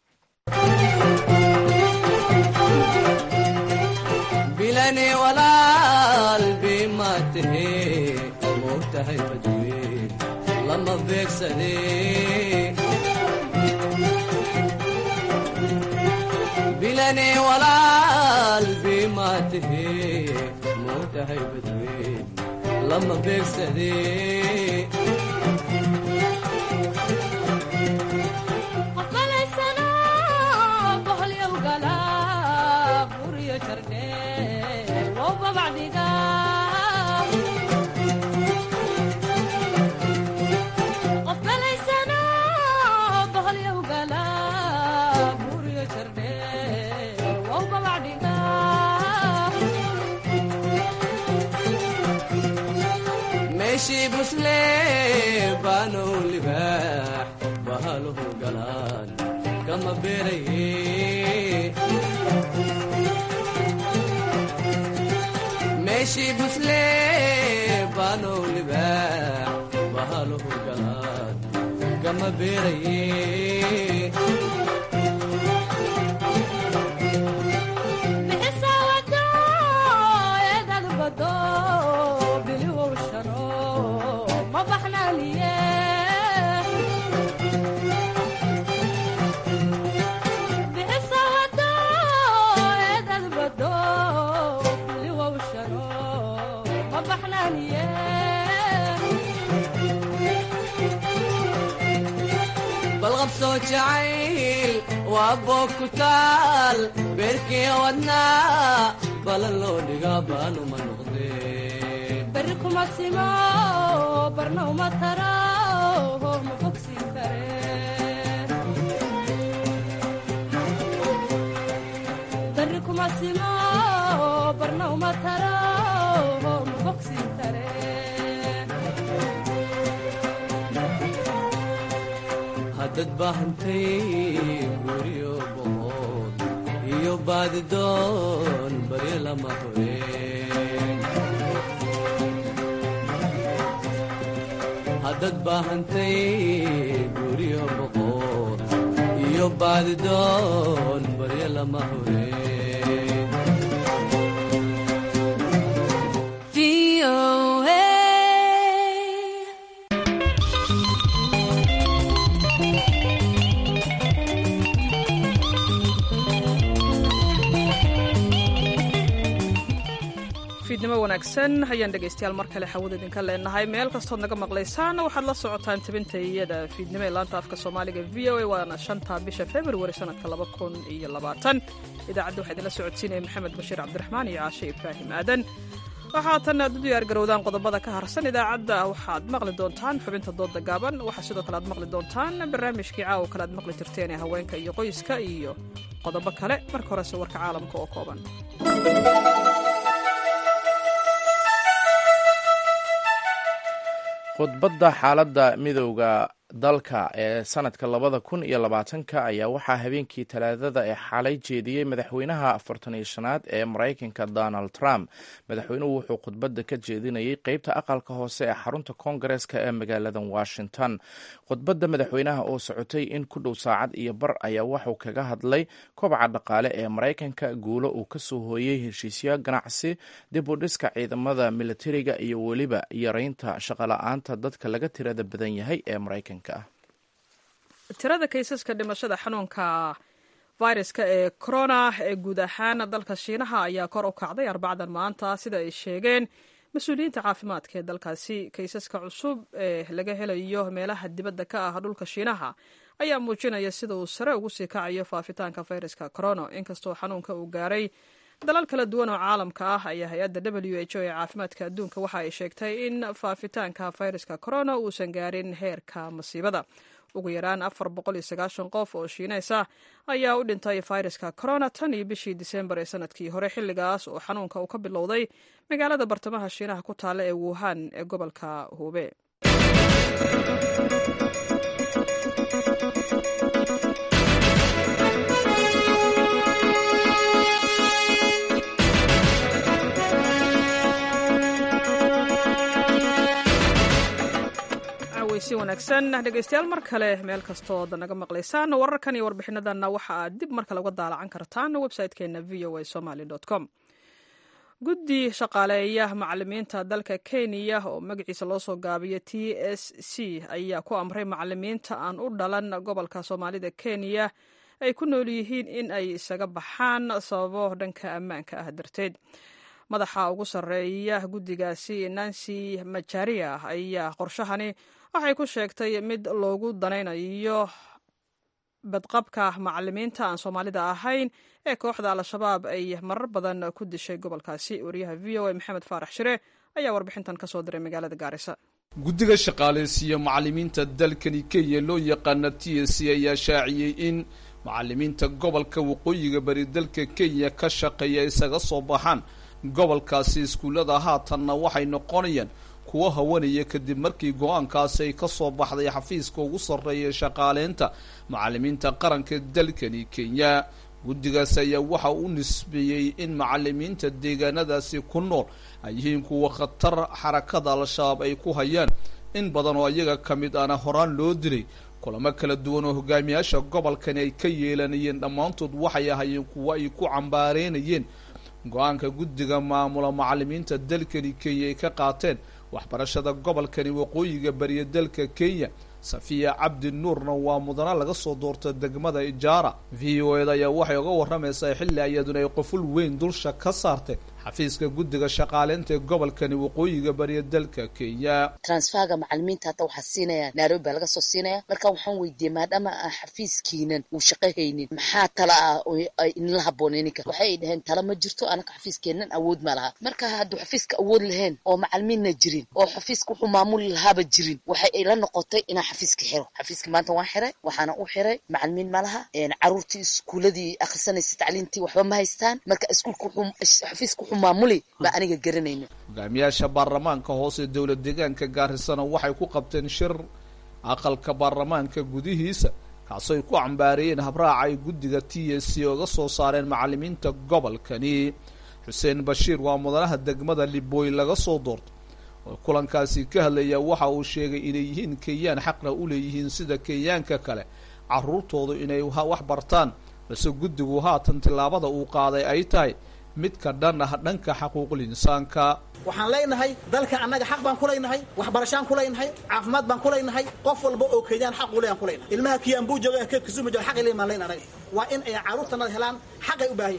bilani walaal bima tahe moogtahay badweyn lama beegsade bilani walaal bima tahe moogtahay badweyn lama beegsade meeshii busle baanow libaax bahaluhu galaan kama beeraye meeshii busle baanow libaax bahaluhu galaan kama beeraye balqabsoo jacayl waa boog ku taal beerkii wadnaa balan loo dhigaa baanuma noqdee beri kuma simo barna uma taro ma bogsi kare beri kuma simo barna uma taro ma bogsi kare haddad baahantay guryo boqod iyo baadidoon baryo lama horeen haddad baahantay guryo boqod iyo baadidoon baryo lama horeen fiidnimo wanaagsan ayaan dhegaystayaal mar kale xawada idinka leenahay meel kastood naga maqlaysaan waxaad la socotaan tabinta iyada fiidnimo ee laanta afka soomaaliga v o a waana shanta bisha februari sanadka laba kun iyo labaatan idaacadda waxaa idinla socodsiinaya maxamed bashiir cabdiraxmaan iyo caashe ibraahim aadan waxaa tan aad u diyaargarowdaan qodobada ka harsan idaacadda waxaad maqli doontaan xubinta dooda gaaban waxaa sidoo kale aad maqli doontaan barnaamijkii caawa kale aad maqli jirteen ee haweenka iyo qoyska iyo qodobo kale marka horese warka caalamka oo kooban khudbadda xaaladda midowda dalka ee sanadka labada kun iyo labaatanka ayaa waxaa habeenkii talaadada ee xalay jeediyey madaxweynaha afartan iyo shanaad ee maraykanka donald trump madaxweynuhu wuxuu khudbadda ka jeedinayay qeybta aqalka hoose ee xarunta koongareska ee magaalada washington khudbadda madaxweynaha oo socotay in ku dhow saacad iyo bar ayaa waxuu kaga hadlay kobaca dhaqaale ee maraykanka guulo uu kasoo hooyey heshiisyo ganacsi dib u dhiska ciidamada militariga iyo weliba yareynta shaqola-aanta dadka laga tirada badan yahay ee maraykanka tirada kaysaska dhimashada xanuunka viruska ee corona ee guud ahaan dalka shiinaha ayaa kor u kacday arbacdan maanta sida ay sheegeen mas-uuliyiinta caafimaadka ee dalkaasi kaysaska cusub ee laga helayo meelaha dibadda ka ah dhulka shiinaha ayaa muujinaya sida uu sare ugu sii kacayo faafitaanka fayraska corona inkastoo xanuunka uu gaaray dalal kala duwan oo caalamka ah ayaa hay-adda w h o ee caafimaadka adduunka waxa ay sheegtay in faafitaanka fayraska corona uusan gaarin heerka masiibada ugu yaraan afar boqol iyo sagaashan qof oo shiineys ah ayaa u dhintay fayraska corona tan iyo bishii disembar ee sanadkii hore xilligaas oo xanuunka uu ka bilowday magaalada bartamaha shiinaha ku taalla ee wuhan ee gobolka hube si wanaagsan dhegeystayaal mar kale meel kastood naga maqlaysaan wararkan iyo warbixinadanna waxa aad dib mar kale uga daalacan kartaan website-keena v o a somaly com guddi shaqaaleeya macalimiinta dalka kenya oo magaciisa loo soo gaabiyo t s c ayaa ku amray macalimiinta aan u dhalan gobolka soomaalida kenya ay ku nool yihiin in ay isaga baxaan sababo dhanka ammaanka ah darteed madaxa ugu sarreeya guddigaasi nancy majaria ayaa qorshahani waxay ku sheegtay mid loogu danaynayo badqabka macalimiinta aan soomaalida ahayn ee kooxda al-shabaab ay marar badan ku dishay gobolkaasi wariyaha v o a maxamed faarax shire ayaa warbixintan ka soo diray magaalada gaarisa guddiga shaqaaleysiiya macalimiinta dalkani kenya loo yaqaana t s c ayaa shaaciyey in macalimiinta gobolka waqooyiga bari dalka kenya ka shaqeeya isaga soo baxaan gobolkaasi iskuullada haatanna waxay noqonayaan kuwa hawanaya kadib markii go-aankaasi ay ka soo baxday xafiiska ugu sarreeya shaqaaleynta macalimiinta qaranka dalkani kenya guddigaas ayaa waxa u nisbeeyey in macalimiinta deegaanadaasi ku nool ay yihiin kuwa khatar xarakada al-shabaab ay ku hayaan in badan oo iyaga ka mid ana horaan loo dilay kulamo kala duwan oo hogaamiyaasha gobolkani ay ka yeelanayeen dhammaantood waxay ahayeen kuwo ay ku cambaareynayeen go-aanka guddiga maamula macalimiinta dalkani kenya ay ka qaateen waxbarashada gobolkani waqooyiga bariya dalka kenya safiya cabdi nuurna waa mudana laga soo doorta degmada ijaara v o eda ayaa waxay uga warramaysaa xilli ayaduna ay qoful weyn dulsha ka saartay xafiiska guddiga shaqaaleynta ee gobolkani waqooyiga bariya dalka kenya transferga macalimiinta hadda waxaa siinaya nairobi baa laga soo siinaya marka waxaan weydiiyey maadaama aan xafiiskiinan uu shaqo haynin maxaa tala ah ay inla haboon ininka waxay dhaheen tala ma jirto anaka xafiiskeenan awood ma laha marka hadduu xafiiska awood lahayn oo macalimiinna jirin oo xafiiska wuxuu maamuli lahaaba jirin waxay ila noqotay inaan xafiiska xiro xafiiska maanta waan xiray waxaana u xiray macalimiin ma laha caruurtii iskuuladii akhrisanaysa tacliintii waxba ma haystaan marka iskuulka xafiiska maamuli ba aniga garanayno hogaamiyaasha baarlamaanka hoose dowlad deegaanka gaarisana waxay ku qabteen shir aqalka baarlamaanka gudihiisa kaasoo ay ku cambaareeyeen habraaca ay guddiga t s c oga soo saareen macalimiinta gobolkani xuseen bashiir waa mudanaha degmada libooy laga soo doorto oo kulankaasi ka hadlaya waxa uu sheegay inay yihiin kenyaan xaqna u leeyihiin sida kenyaanka kale caruurtoodu inay wax bartaan balse guddigu haatan tillaabada uu qaaday ay tahay midka dhan ah dhanka xaquuqul insaanka waxaan leenahay dalka annaga xaq baan ku leynahay waxbarashaan ku leynahay caafimaad baan ku leynahay qof walba oo kenyaan xaq u leyan ku leynahay ilmaha kiyambuu jooga ka kisuuma jooga xaq leyn baan leyn anaga waa in ay carruurtanada helaan xaqay u baahan yihiin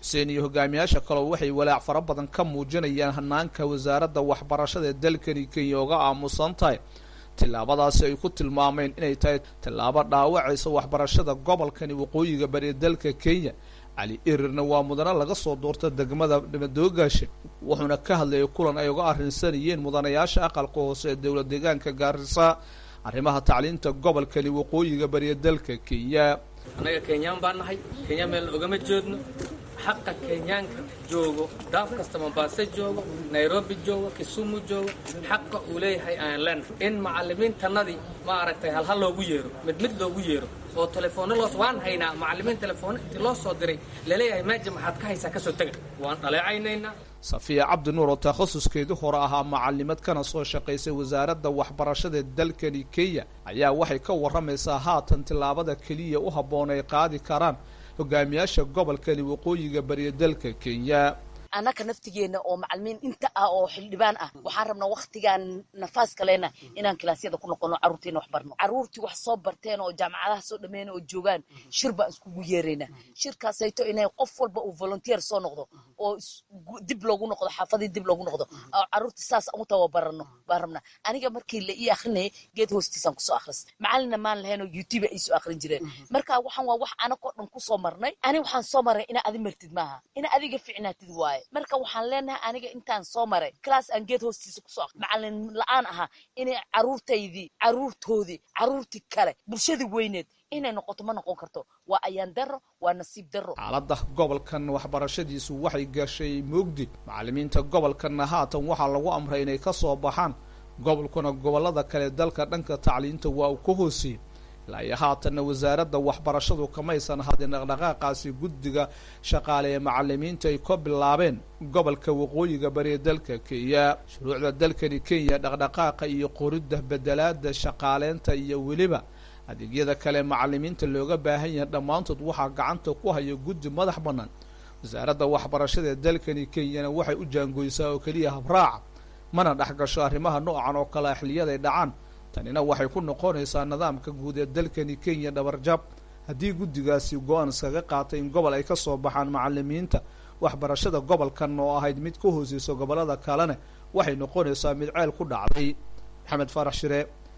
xuseen iyo hogaamiyaasha kaleo waxay walaac fara badan ka muujinayaan hanaanka wasaaradda waxbarashada ee dalkani kenya oga aamusan tahay tillaabadaasi ay ku tilmaameen inay tahay tillaabo dhaawacaysa waxbarashada gobolkani waqooyiga bari ee dalka kenya cali irirna waa mudane laga soo doorta degmada madoogaashe wuxuuna ka hadlayay kulan ay uga arrinsanayeen mudanayaasha aqalka hoose ee dowlad deegaanka gaarisa arrimaha tacliinta gobolkani waqooyiga bari ee dalka kenya annaga kenyaan baan nahay kenya meel ogama jeedno xaqa kenyaanka joogo daaf kasta mombaaso joogo nairobi joogo kisumu joogo xaqa uu leeyahay aan leenahay in macalimiintannadii ma aragtay halhal loogu yeero mid mid loogu yeero oo telefoonno loos waan haynaa macalimiin telefoonno intii loo soo diray laleeyahay maaja maxaad ka haysaa kasoo tega waan dhaleecaynaynaa safiya cabdi nuur oo takhasuskeedii hore ahaa macalimad kana soo shaqaysay wasaaradda waxbarashada dalkani kenya ayaa waxay ka warramaysaa haatan tillaabada keliya u habboon ay qaadi karaan hogaamiyaasha gobolkani waqooyiga bariya dalka kenya annaka naftigeena oo macalimiin inta ah oo xildhibaan ah waxaan rabnaa waktigaan nafaas kalena inaan kilaasyada ku noqono carruurteena wax barno carruurtii wax soo barteen oo jaamacadaha soo dhameena oo joogaan shir baan iskugu yeeraynaa shirkaasayto inay qof walba uu volunteer soo noqdo oo dib loogu noqdo xaafadii dib loogu noqdo oo carruurtii saas aan u tababarano baan rabnaa aniga markii la ii akrinayay geed hoostiisaan kusoo akhristay macalina maan lahayn oo youtube ay soo akrin jireen marka waxaan waa wax anagoo dhan kusoo marnay ani waxaan soo maray inaa adi martid maaha inaa adiga ficnaatid waaye marka waxaan leenahay aniga intaan soo maray class aan geed hoostiisa kusoo macalin la-aan ahaa inay caruurtaydii caruurtoodii caruurtii kale bulshadii weyneed inay noqoto ma noqon karto waa ayaan daro waa nasiib daro xaaladda gobolkan waxbarashadiisu waxay gashay moogdi macalimiinta gobolkanna haatan waxaa lagu amray inay ka soo baxaan gobolkuna gobolada kale dalka dhanka tacliinta waa uu ka hooseeyey ilaa iyo haatanna wasaaradda waxbarashadu kamaysan hadin dhaqdhaqaaqaasi guddiga shaqaale ee macalimiinta ay ka bilaabeen gobolka waqooyiga bari ee dalka kenya shuruucda dalkani kenya dhaqdhaqaaqa iyo qoridda bedelaada shaqaaleynta iyo weliba adeegyada kale macalimiinta looga baahan yahay dhammaantood waxaa gacanta ku haya guddi madax bannaan wasaaradda waxbarashada ee dalkani kenyana waxay u jaangoysaa oo keliya habraaca mana dhex gasho arrimaha noocan oo kale xiliyaday dhacaan tanina waxay ku noqonaysaa nidaamka guud ee dalkani kenya dhabarjab haddii guddigaasi go-aan iskaga qaatay in gobol ay ka soo baxaan macalimiinta waxbarashada gobolkan oo ahayd mid ka hooseysa gobolada kalena waxay noqonaysaa mid ceel ku dhacday maxamed farax shire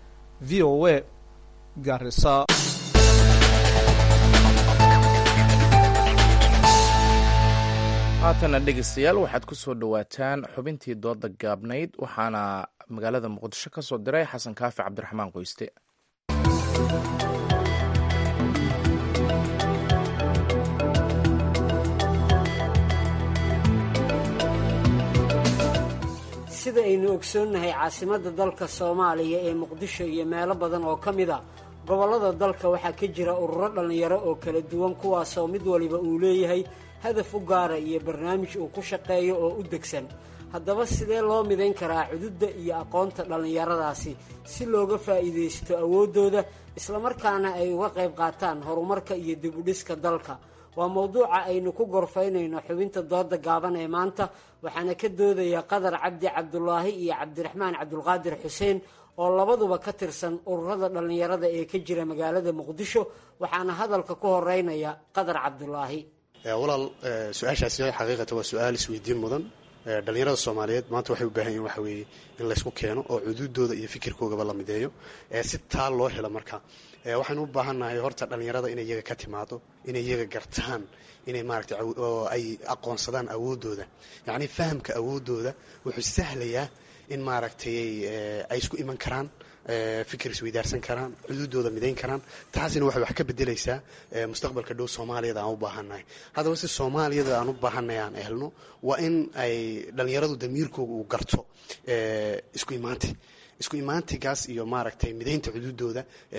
v o a garisa haatana dhegeystayaal waxaad ku soo dhowaataan xubintii dooda gaabnayd waxaana magaalada muqdisho ka soo diray xasan kaafi cabdiraxmaan qoyste sida aynu ogsoonnahay caasimadda dalka soomaaliya ee muqdisho iyo meelo badan oo ka mid a gobollada dalka waxaa ka jira ururo dhallinyaro oo kala duwan kuwaasoo mid waliba uu leeyahay hadaf u gaara iyo barnaamij uu ku shaqeeyo oo u degsan haddaba sidee loo midayn karaa cududda iyo aqoonta dhallinyaradaasi si looga faa'iidaysto awooddooda islamarkaana ay uga qayb qaataan horumarka iyo dibudhiska dalka waa mowduuca aynu ku gorfaynayno xubinta dooda gaaban ee maanta waxaana ka doodaya qadar cabdi cabdulaahi iyo cabdiraxmaan cabdulqaadir xuseen oo labaduba ka tirsan ururada dhallinyarada ee ka jira magaalada muqdisho waxaana hadalka ku horeynaya qadar cabdulaahi walaal su-aashaasi xaqiiqatan waa su-aal isweydiin mudan dhalinyarada soomaaliyeed maanta waxay u baahan yihin waxa weeye in laysku keeno oo cuduudooda iyo fikirkoogaba la mideeyo si taa loo helo marka waxaynu u baahannahay horta dhalinyarada inay iyaga ka timaado inay iyaga gartaan inay maaragtay oo ay aqoonsadaan awooddooda yacni fahamka awooddooda wuxuu sahlayaa in maaragtay ay isku iman karaan fikir isweydaarsan karaan xuduudooda midayn karaan taasina waxay wax ka bedelaysaa mustaqbalka dhow soomaaliyada aan u baahannahay haddaba si soomaaliyada aan u baahannahay aan helno waa in ay dhallinyaradu damiirkooga uu garto isku imaanti isku imaantigaas iyo maaragtay midaynta xuduudooda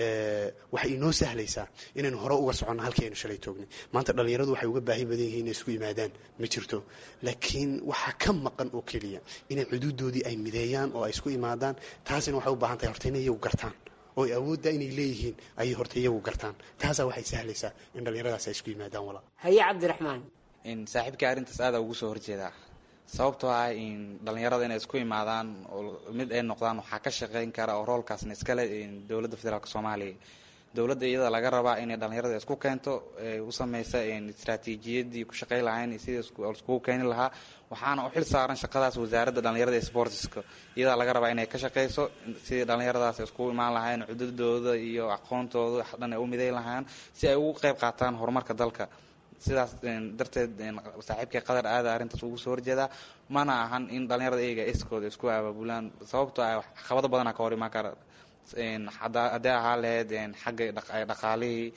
waxay inoo sahlaysaa inaynu hore uga soconno halkii aynu shalay toognay maanta dhallinyaradu waxay uga baahi badan yihiin inay isku yimaadaan ma jirto laakiin waxaa ka maqan oo keliya inay xuduudoodii ay mideeyaan oo ay isku imaadaan taasina waxay u baahan tahay horta inay iyagu gartaan oo ay awoodda inay leeyihiin ayay horta iyagu gartaan taasaa waxay sahlaysaa in dhallinyaradaas ay isku yimaadaan walaa haye cabdiraxmaan saaxiibkai arrintaas aada ugu soo horjeedaa sababtoo ah in dhallinyarada inay isku imaadaan oo mid ay noqdaan waxaa ka shaqeyn kara oo roolkaasna iskale dowladda federaalk soomaaliya dowladda iyada laga rabaa inay dhalinyarada isku keento u sameysa istraatiijiyadii ku shaqey lahayn iyo sidii iskugu keeni lahaa waxaana u xil saaran shaqadaas wasaaradda dhalinyarada ee sportiska iyadaa laga rabaa inay ka shaqeyso sidii dhalinyaradaas iskugu imaan lahayn cududooda iyo aqoontooda dhan ay u miday lahaan si ay ugu qeyb qaataan horumarka dalka sidaas darteed saaxiibkay qadar aada arrintaas ugu soo horjeedaa mana ahan in dhalinyarada iyaga iskooda isku abaabulaan sababtoo ah caqabado badana ka hor imaan kara haddee ahaa lahayd xagga dhaqaalihii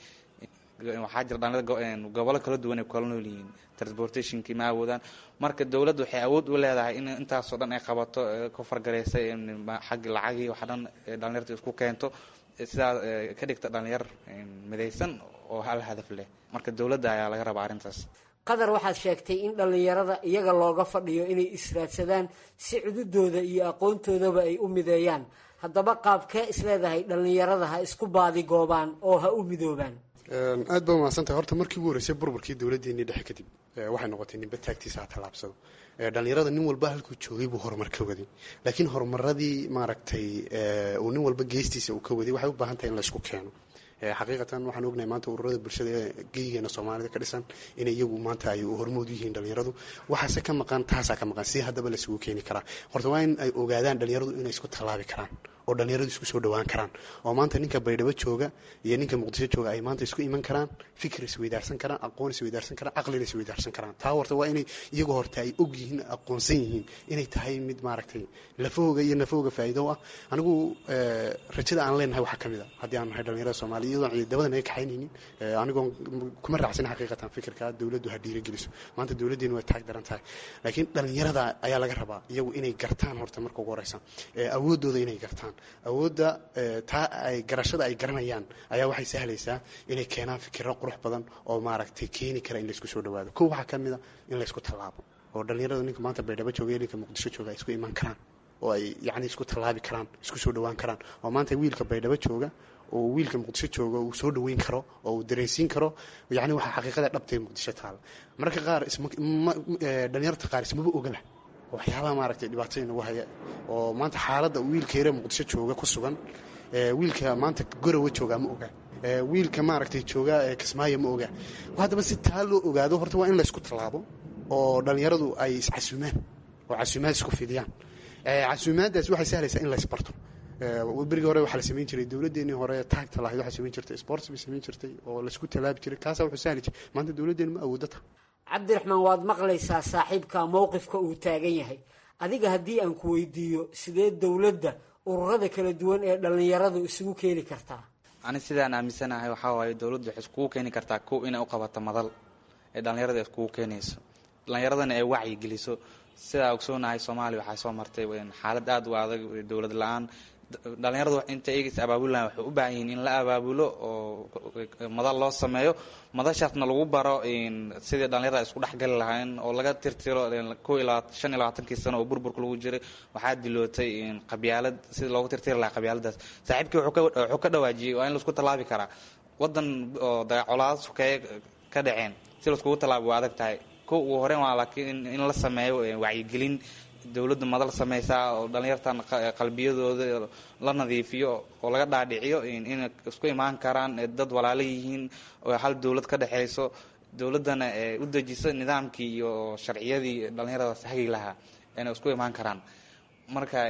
waxaa jira dhalinyarada gobollo kala duwan ay kala nool yihiin transportationkii ma awoodaan marka dowladda waxay awood u leedahay in intaasoo dhan ay qabato ka fargareysa xagga lacagii waxa dhan dhalinyarta isku keento sidaa ka dhigta dhalinyar midaysan oo hal hadaf leh marka dowladda ayaa laga rabaa arrintaas qadar waxaad sheegtay in dhallinyarada iyaga looga fadhiyo inay israadsadaan si cududooda iyo aqoontoodaba ay u mideeyaan haddaba qaabkee isleedahay dhallinyarada ha isku baadigoobaan oo ha u midoobaan aad baa umahadsantahay horta markii ugu horreysay burburkii dowladdeennii dhexe kadib waxay noqotay ninba taagtiisa ha tallaabsado dhalinyarada nin walba halkuu joogay buu horumar ka waday laakiin horumaradii maaragtay uu nin walba geestiisa uu ka waday waxay u baahan tahay in la isku keeno xaqiiqatan waxaan ognahay maanta ururada bulshada ee geyigeena soomaalida ka dhisan inay iyagu maanta ay hormood u yihiin dhalinyaradu waxaase ka maqan taasaa ka maqan si haddaba laisugu keeni karaa horta waa in ay ogaadaan dhalinyaradu inay isku tallaabi karaan oo dhalinyaradu isku soo dhawaan karaan oo maanta ninka baydhabo jooga iyo ninka muqdisho jooga ay maanta isku iman karaan fikir isweydaarsan karaan aqoon isweydaarsan karaan caqlina isweydaarsan karaan taa horta waa inay iyagu horta ay og yihiin aqoonsan yihiin inay tahay mid maaragtay lafahooga iyo nafahooga faa'iido ah anigu rajada aan leenahay waxaa ka mid a haddii aan nahay dhalinyarada soomaaliya iyadoon ciidamada naga kaxaynaynin anigoon kuma raacsan xaqiiqatan fikirka dowladdu ha dhiirigeliso maanta dowladdeenu way taag daran tahay laakiin dhalinyarada ayaa laga rabaa iyagu inay gartaan horta marka ugu horeysa awooddooda inay gartaan awoodda taa ay garashada ay garanayaan ayaa waxay sahlaysaa inay keenaan fikiro qurux badan oo maaragtay keeni kara in laysku soo dhawaado ko waxaa ka mid a in laysku tallaabo oo dhalinyarada ninka maanta baydhabo jooga iyo ninka muqdisho jooga ay isku iman karaan oo ay yacni isku tallaabi karaan isku soo dhawaan karaan oo maanta wiilka baydhabo jooga oo wiilka muqdisho jooga uu soo dhaweyn karo oo uu dareensiin karo yacni waxaa xaqiiqada dhabtay muqdisho taala mararka qaar dhalinyarta qaar ismaba ogala waxyaabaha maaragtay dhibaatada inagu haya oo maanta xaaladda wiilka yare muqdisho jooga ku sugan wiilka maanta gorowa joogaa ma oga wiilka maaragtay jooga kismaayo ma oga haddaba si taa loo ogaado horta waa in laysku tallaabo oo dhalinyaradu ay iscasuumaan oo casuumaad isku fidiyaan casuumaaddaas waxay sahlaysaa in laysbarto berigii hore waxaa la samayn jiray dowladdeenii hore taagta lahayd waxaa samayn jirtay sports bay samayn jirtay oo laysku tallaabi jiray kaasaa wuxuu sahli jiray maanta dowladdeenu ma awooddo taha cabdiraxmaan waad maqlaysaa saaxiibka mowqifka uu taagan yahay adiga haddii aan ku weydiiyo sidee dowladda ururada kala duwan ee dhallinyaradu isugu keeni kartaa ani sidaan aaminsanahay waxaa waaye dowladdu waxay iskugu keeni kartaa kow inay u qabato madal ee dhallinyarada iskugu keenayso dhallinyaradana ay wacyi geliso sidaa ogsoonahay soomaaliya waxaa soo martay xaalad aada u adag dowlad la-aan dhalinyaradu inta iyaga is abaabulahan waxay u baahan yihiin in la abaabulo oo madal loo sameeyo madashaasna lagu baro sidii dhalinyarada isku dhexgali lahayn oo laga tirtiro ko iyo laba shan iyo labaatankii sano oo burburka lagu jiray waxaa dilootay qabyaalad sidii loogu tirtiri lahaa qabyaaladaas saaxiibkii wuxuu ka dhawaajiyey waa in laisku tallaabi karaa wadan oo colaado sukeeye ka dhaceen si laiskugu tallaabi waa adag tahay ko ugu horeyn waa laakiin in la sameeyo wacyigelin dowladda madal sameysaa oo dhalinyartan qalbiyadooda la nadiifiyo oo laga dhaadhiciyo inay isku imaan karaan dad walaalo yihiin oo hal dowlad ka dhexeyso dowladdana u dejiso nidaamkii iyo sharciyadii dhalinyaradaas hagi lahaa inay isku imaan karaan marka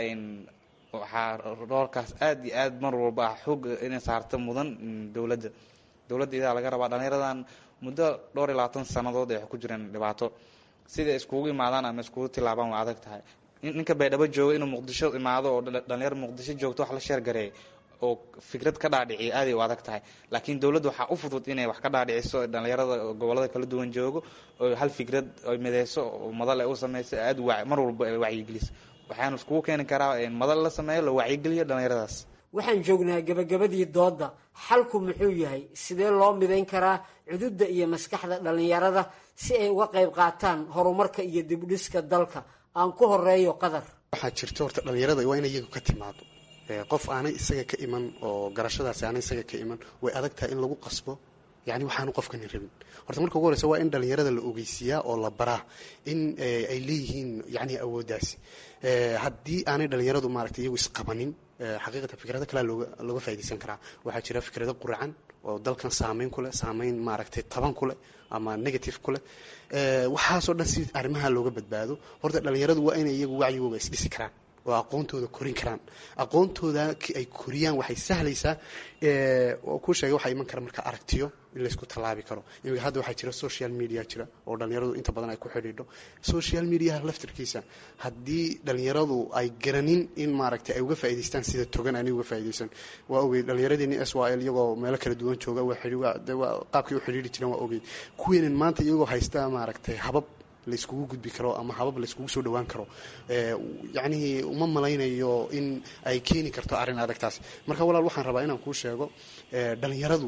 waxaa roolkaas aada iyo aad mar walba ah xoog inay saarto mudan dowladda dowladda idaa laga rabaa dhalinyaradan muddo dhowr iyo labaatan sanadood ay ku jireen dhibaato siday iskugu imaadaan ama iskugu tilaabaan waa adag tahay ninka baydhabo jooga inuu muqdisho imaado oo dhalinyaro muqdisho joogto wax la sheergareey oo fikrad ka dhaadhiciya aaday u adag tahay laakiin dowladda waxaa u fudud inay wax ka dhaadhiciso dhalinyarada gobolada kala duwan joogo oo hal fikrad ay mideyso oo madal ay u sameyso aada wa mar walba ay wacyigeliso waxaanu iskugu keeni karaa madal la sameeyo la wacyigeliyo dhalinyaradaas waxaan joognaa gebagabadii doodda xalku muxuu yahay sidee loo midayn karaa cududda iyo maskaxda dhallinyarada si ay uga qayb qaataan horumarka iyo dibdhiska dalka aan ku horeeyo qadar waxaa jirta horta dhalinyarada waa inay iyagu ka timaado qof aanay isaga ka iman oo garashadaasi aanay isaga ka iman way adag tahay in lagu qasbo yani waxaanu qofkani rabin horta marka ugu horeysa waa in dhalinyarada la ogeysiiyaa oo la baraa in ay leeyihiin yani awooddaasi haddii aanay dhalinyaradu maaragtay iyagu isqabanin xaqiiqatan fikrado kalea looga looga faaidaysan karaa waxaa jira fikrado quracan oo dalkan saameyn ku leh saameyn maaragtay taban ku leh ama negative ku leh waxaasoo dhan si arrimaha looga badbaado horta dhallinyaradu waa inay iyagu wacyigooga isdhisi karaan oo aqoontooda korin karaan aqoontooda ay koriyaan waxay sahlaysaa ku sheegay waxaa iman kara marka aragtiyo in laysku tallaabi karo imika hadda waxaa jira social media jira oo dhallinyaradu inta badan ay ku xidhiidho social mediaha laftirkiisa haddii dhallinyaradu ay garanin in maaragtay ay uga faa'idaystaan sida togan ani uga faa'iidaysan waa ogey dhallinyaradeenii s y l iyagoo meelo kala duwan jooga waa qaabkay u xidhiidhi jireen waa ogey kuweenan maanta iyagoo haysta maaragtay habab layskugu gudbi karo ama habab layskugu soo dhawaan karo yacnihii uma malaynayo in ay keeni karto arrin adagtaas marka walaal waxaan rabaa inaan kuu sheego dhallinyaradu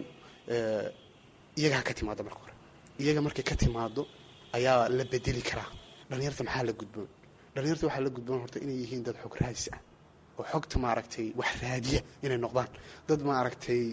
iyaga ha ka timaado marka hore iyaga markay ka timaado ayaa la bedeli karaa dhallinyarta maxaa la gudboon dhallinyarta waxaa la gudboon horta inay yihiin dad xog raadis ah oo xogta maaragtay wax raadiya inay noqdaan dad maaragtay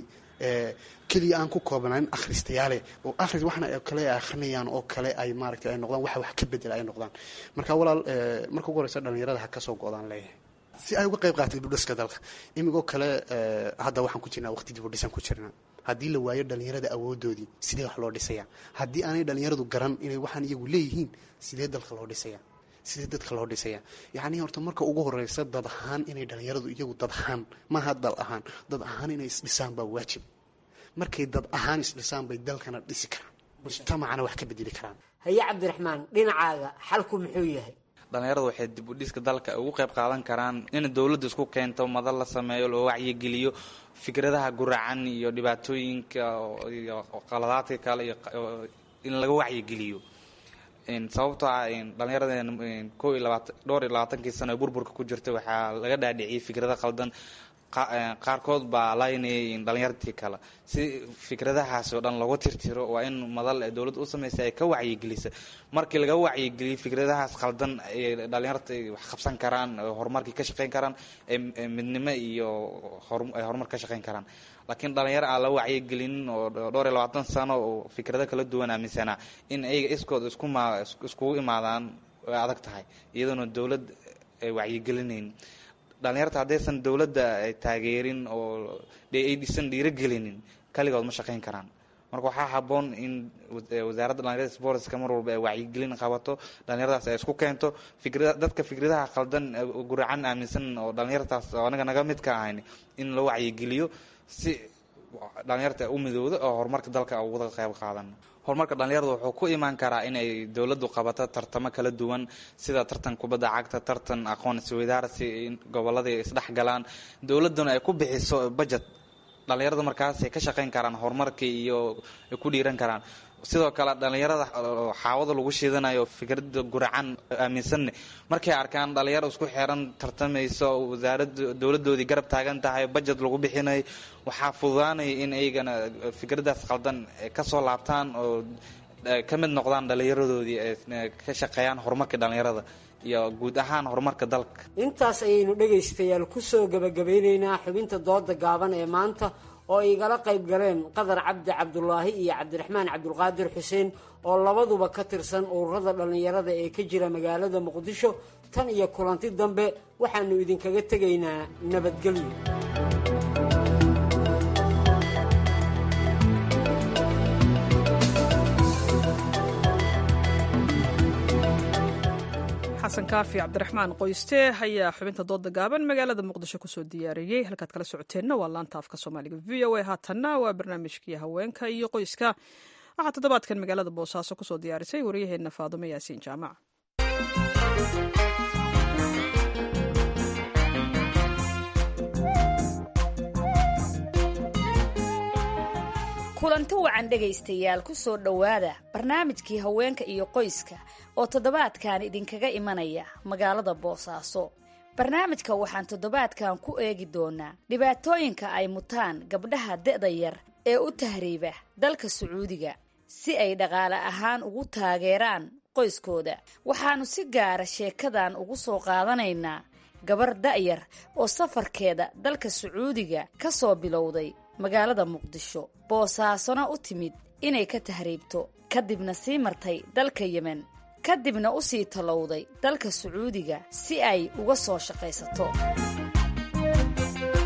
keliya aan ku koobnayn akhristayaale oo akhris waxna kale ay akhrinayaan oo kale ay maaragtay ay noqdaan waxa wax ka bedela ay noqdaan marka walaal marka ugu horeysa dhallinyarada ha ka soo go-daan leeyahay si ay uga qayb qaatay dibudhiska dalka imigoo kale hadda waxaan ku jirnaa waqti dibudhisan ku jirnaa haddii la waayo dhallinyarada awoodoodii sidee wax loo dhisaya haddii aanay dhallinyaradu garan inay waxaan iyagu leeyihiin sidee dalka loo dhisaya sidee dadka loo dhisaya yacnii horta marka ugu horeysa dad ahaan inay dhallinyaradu iyagu dad ahaan maaha dal ahaan dad ahaan inay isdhisaan baa waajib markay dad ahaan isdhisaan bay dalkana dhisi karaan mujtamacana wax ka bedeli karaan haye cabdiraxmaan dhinacaaga xalku muxuu yahay dhallinyaradu waxay dib u dhiska dalka ugu qayb qaadan karaan in dowladda isku keento madal la sameeyo loo wacyigeliyo fikradaha guracan iyo dhibaatooyinka iyo qaladaadka kale iyo in laga wacyigeliyo sababtoo ah dhallinyaraden ko iyo labaatan dhowr iyo labaatankii sano ee burburka ku jirta waxaa laga dhaadhiciyay fikrado qaldan qaarkood baa laynayay dhalinyartii kale si fikradahaasi oo dhan looga tirtiro waa in madal ee dowladda u samaysa ay ka wacyigelisa markii laga wacyigeliyo fikradahaas qaldan ay dhalinyarta wax qabsan karaan horumarkii ka shaqeyn karaan midnimo iyo ay horumar ka shaqeyn karaan laakiin dhalinyaro aan la wacyigelinin oo dhowr iyo labaatan sano oo fikrado kala duwan aaminsanaa in ayaga iskood iskuma iskugu imaadaan way adag tahay iyadoona dowlad ay wacyigelinayn dhalinyarta haddaysan dowladda taageerin oo aysan dhiirogelinin kaligood ma shaqeyn karaan marka waxaa haboon in wasaaradda dhalinyarada sportska mar walba ay wacyigelin qabato dhalinyaradaas ay isku keento fikra dadka fikradaha qaldan guracan aaminsan oo dhalinyartaas oo anaga naga mid ka ahayn in loo wacyigeliyo si dhalinyarta u midowda oo horumarka dalka uga qayb qaadan horumarka dhalinyarada wuxuu ku imaan karaa inay dowladdu qabato tartamo kala duwan sida tartan kubadda cagta tartan aqoon isweydaarsi gobolladii isdhex galaan dowladduna ay ku bixiso budget dhalinyarada markaasay ka shaqeyn karaan horumarkii iyo ay ku dhiiran karaan sidoo kale dhalinyarada xaawada lagu shiidanayo fikrada guracan aaminsanne markay arkaan dhalinyaro isku xeran tartamayso wasaarada dowladoodii garab taagan tahay budget lagu bixinayo waxaa fududaanaya in iyagana fikradaas qaldan kasoo laabtaan oo ka mid noqdaan dhalinyaradoodii ka shaqeeyaan horumarka dhalinyarada iyo guud ahaan horumarka dalka intaas ayaynu dhegaystayaal kusoo gabagabeyneynaa xubinta dooda gaaban ee maanta oo igala qayb galeen qadar cabdi cabdulaahi iyo cabdiraxmaan cabdulqaadir xuseen oo labaduba ka tirsan ururada dhallinyarada ee ka jira magaalada muqdisho tan iyo kulanti dambe waxaanu idinkaga tegaynaa nabadgelyo xasan kaafi cabdiraxmaan qoyste ayaa xubinta dooda gaaban magaalada muqdisho kusoo diyaariyey halkaad kala socoteenna waa laanta afka soomaaliga v o a haatanna waa barnaamijkii haweenka iyo qoyska waxaa toddobaadkan magaalada boosaaso kusoo diyaarisay waryaheena faadumo yaasiin jaamac kulanti wacan dhegaystayaal ku soo dhowaada barnaamijkii haweenka iyo qoyska oo toddobaadkan idinkaga imanaya magaalada boosaaso barnaamijka waxaan toddobaadkan ku eegi doonaa dhibaatooyinka ay mutaan gabdhaha da-da yar ee u tahriiba dalka sacuudiga si ay dhaqaale ahaan ugu taageeraan qoyskooda waxaannu si gaara sheekadan ugu soo qaadanaynaa gabar da'yar oo safarkeeda dalka sacuudiga ka soo bilowday magaalada muqdisho boosaasona u timid inay ka tahriibto kadibna sii martay dalka yemen kadibna u sii tallowday dalka sacuudiga si ay uga soo shaqaysato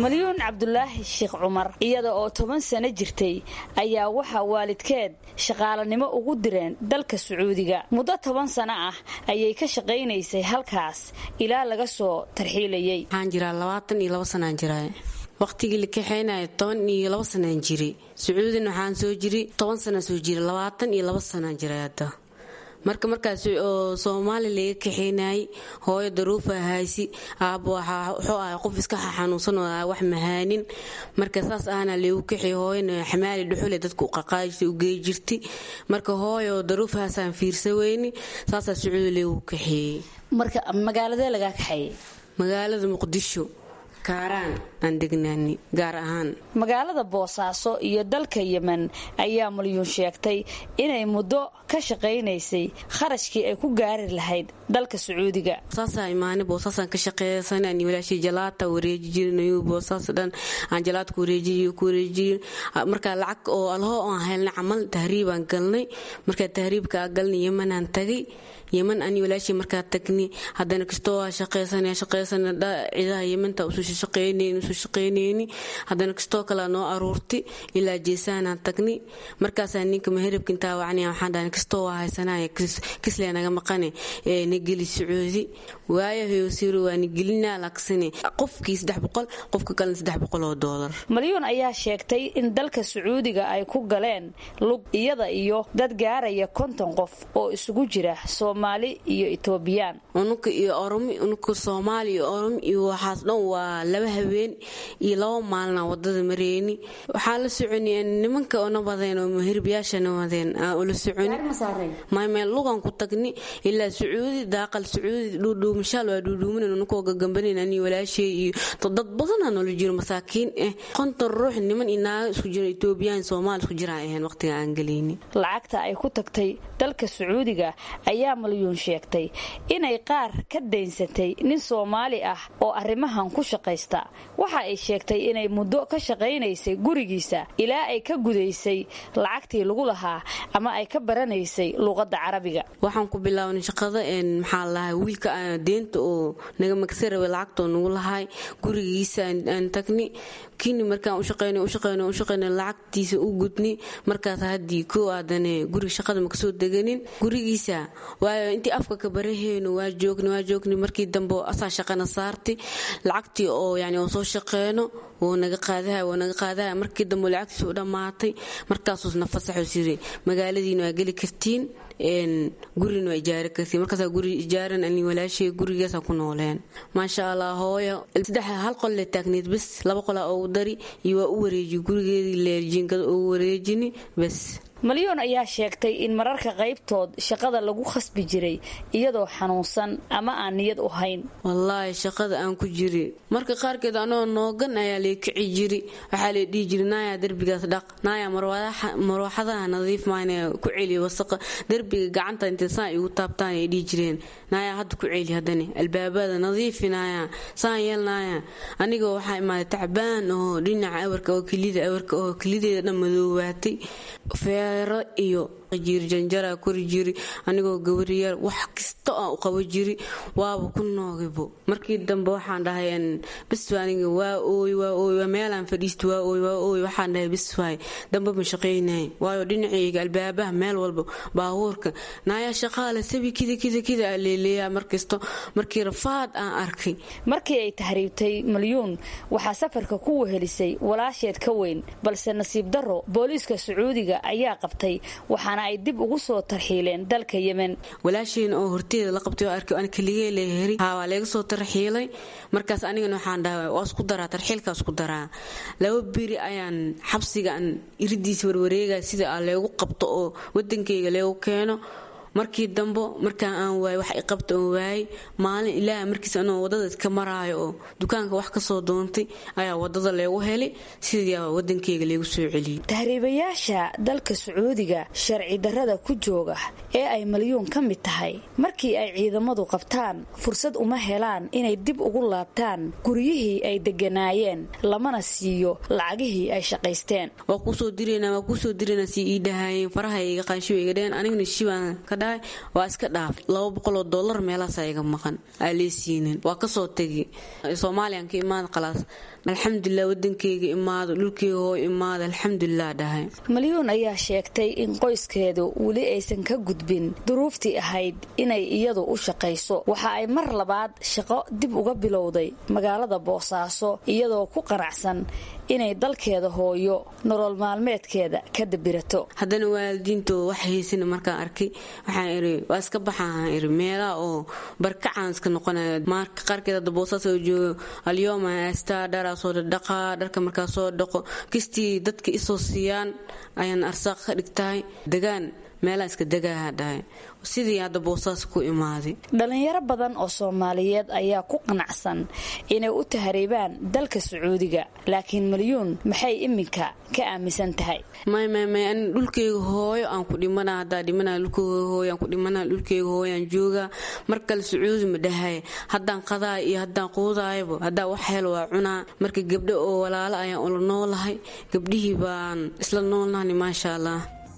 malyuun cabdulaahi sheekh cumar iyada oo toban sano jirtay ayaa waxaa waalidkeed shaqaalanimo ugu direen dalka sacuudiga muddo toban sano ah ayay ka shaqaynaysay halkaas ilaa laga soo tarxiilayay waxaan jiraa labaatan iyo labo sanaan jiraa waqtigii la kaxeynayo toban iyo labo sanaan jiri sacuudina waxaan soo jiri toban sanaan soo jiri labaatan iyo labo sanaan jiray hadda marka markaas oo soomaali laga kaxeynayay hooyo daruufa haysi aabbo wuxuu ahay qof iska xanuunsan oo wax mahaanin marka saas ahna leegu kaxey hooyana xamaali dhuxule dadka u qaqaajisa u gey jirti marka hooyo daruufahaasaan fiirsa weyni saasaa sacuudi leegu kaxeeyey marka magaaladee lagaa kaxeeyey magaalada muqdisho kaaraan aan degnaani gaar ahaan magaalada boosaaso iyo dalka yemen ayaa malyuun sheegtay inay muddo ka shaqaynaysay kharashkii ay ku gaari lahayd dalka sacuudiga saasaa imaani boosaasaan ka shaqeeysan ani walaashii jalaata wareeji jirinayo boosaas dhan aan jalaata ku wareejiyo ku wareejiyo markaa lacag oo alho aan helnay camal tahriibaan galnay markaa tahriibka galnay yemanaan tagay yeman ani walaashii markaa tagni haddana kastoo waa shaqeysana shaqeysana ciidaha yemanta usu shaqeynayni usu shaqeynayni haddana kastoo kale noo aruurti ilaa jeesaanaan tagni markaasaa ninka maherabka intaa wacnaya waxaan dhahay kastoo waa haysanaya kislee naga maqane ee nageli sacuudi waayo hoyosiiro waa nagelinaa laksane qofkii saddex boqol qofka kalena saddex boqol oo doolar malyuun ayaa sheegtay in dalka sacuudiga ay ku galeen lug iyada iyo dad gaaraya konton qof oo isugu jira soomaali iyo etoobiyaan unuka iyo oromi unuka soomaali iyo oromi iyo waxaas dhan waa laba habeen iyo laba maalina wadada mareyni waxaa la soconi nimanka ona wadeen oo mahirbayaashana wadeen aan ula soconi maymeel lugan ku tagni ilaa sacuudi daaqal sacuudi dhuudhuumashaal waa dhuudhuumanan unukoo gagambanan ani walaashay iyo dad badanaa noola jiro masaakiin ah konton ruux niman iyo naago isku jiro etoobiyaan soomaali isku jiraan ahayn waqtiga aan galayni lacagta ay ku tagtay dalka sacuudiga ayaa malyuun sheegtay inay qaar ka daynsatay nin soomaali ah oo arrimahan ku shaqaysta waxa ay sheegtay inay muddo ka shaqaynaysay gurigiisa ilaa ay ka gudaysay lacagtii lagu lahaa ama ay ka baranaysay luuqadda carabiga waxaan ku bilaabnay shaqada maxaa lahay wiilka deenta oo naga magsa rabay lacagtoo nagu lahay gurigiisa aan tagni kini markaan ushaqeyn ushaqeyn ushaqeyn lacagtiisa u gudni markaas haddii koo aadane guriga shaqada makasoo deganin gurigiisa waayo intii afka ka baraheyno waa joogni waa joogni markii dambe asaa shaqana saarti lacagtii oo yani oo soo shaqeyno wuu naga qaadaha wuu naga qaadaha markii dambe lacagtiisa u dhammaatay markaasuusna fasaxuu siri magaaladiina waa geli kartiin gurina waa ijaari kartiin markaasaa guri ijaaran ani walaashay gurigaasa ku nooleen maasha allah hooyo saddex hal qol le taagneed bes laba qolaa ugu dari iyo waa u wareeji gurigeedii leerjiinkada ugu wareejini bes malyoon ayaa sheegtay in mararka qaybtood shaqada lagu khasbi jiray iyadoo xanuunsan ama aan niyad u hayn wallaahi shaqada aan ku jiri marka qaarkeed anoo noogan ayaa lay kici jiri waxaa lay dhihi jiri naaya derbigaas dhaq naaya marwaaxadaha nadiif maana ku celiya wasaqa derbiga gacanta intay saan igu taabtaan ay dhihi jireen naaya hadda ku celi haddani albaabada nadiifi naaya saan yeel naaya anigoo waxaa imaaday tacbaan oo dhinaca awarka oo kelida awarka oo kelideeda dhan madoowaatay feero iyo jiirjanjara kori jiri anigoo gabariyar wax kasta aan u qabo jiri waaba ku noogibo markii dambe waxaan dhahay biswa aniga waa ooy waa ooy waa meelaan fadhiista waa ooy waa ooy waxaan dhahay biswaay dambe ma shaqaynay waayo dhinacayga albaabaha meel walba baabuurka naaya shaqaale sabi kida kida kida aa leeleeyaa markasto markii rafaad aan arkay markii ay tahriibtay malyuun waxaa safarka ku wehelisay walaasheed ka weyn balse nasiib daro booliiska sacuudiga ayaa qabtay waxaana ay dib ugu soo tarxiileen dalka yemen walaashayna oo horteeda la qabtay oo arkay aan kaligee leeheri haa waa leega soo tarxiilay markaas anigana waxaan dhahay waa isku daraa tarxiilkaa isku daraa laba beri ayaan xabsiga aan iridiisa warwareegaya sida aa leegu qabto oo wadankayga leegu keeno markii dambo markaan aan waayay wax i qabta oon waayay maalin ilaaha markiis anoo wadada iska maraayo oo dukaanka wax kasoo doontay ayaa wadada leegu helay sidiiaa wadankeyga leegu soo celiyey tahriibayaasha dalka sacuudiga sharci darrada ku jooga ee ay malyuun ka mid tahay markii ay ciidamadu qabtaan fursad uma helaan inay dib ugu laabtaan guryihii ay deganaayeen lamana siiyo lacagihii ay shaqaysteen waa kusoo dirana waa kusoo dirana si ii dhahaayeen faraha iga qaanshiwa iga dheen aniguna shibaan ka dhahay waa iska dhaaf laba boqoloo dollar meelaasaa iga maqan aa leesiinin waa kasoo tegi soomaaliyan ka imaada khalaas alxamdulilah wadankeyga imaado dhulkeyga hoo imaada alxamdulilah dhahay malyuun ayaa sheegtay in qoyskeedu weli aysan ka gudbin duruuftii ahayd inay iyadu u shaqayso waxa ay mar labaad shaqo dib uga bilowday magaalada boosaaso iyadoo ku qanacsan inay dalkeeda hooyo nolol maalmeedkeeda ka dabirato haddana waalidiintooda wax haysana markaan arkay waxaan iri waa iska baxaan iri meelaha oo barkacaan iska noqonaya marka qaarkeed hadda boosaas oo joogo alyooma haystaa dharaa soo dhadhaqaa dharka markaa soo dhaqo kistii dadka isoo siiyaan ayaan arsaaq ka dhigtahay degaan meelaha iska degaaha dhahay sidii hadda boosaas ku imaaday dhallinyaro badan oo soomaaliyeed ayaa ku qanacsan inay u tahriibaan dalka sacuudiga laakiin malyuun maxay iminka ka aaminsan tahay maymay an dhulkeyga hooyo aan ku dhimana haddaa dhimana dhulkeyga hooyo aan ku dhimana dhulkeyga hooyo aan joogaa mar kale sacuudi ma dhahay haddaan qadaa iyo haddaan quudaayaba haddaa wax hel waa cunaa marka gabdho oo walaalo ayaan ula noolahay gabdhihii baan isla noolnahni maasha allah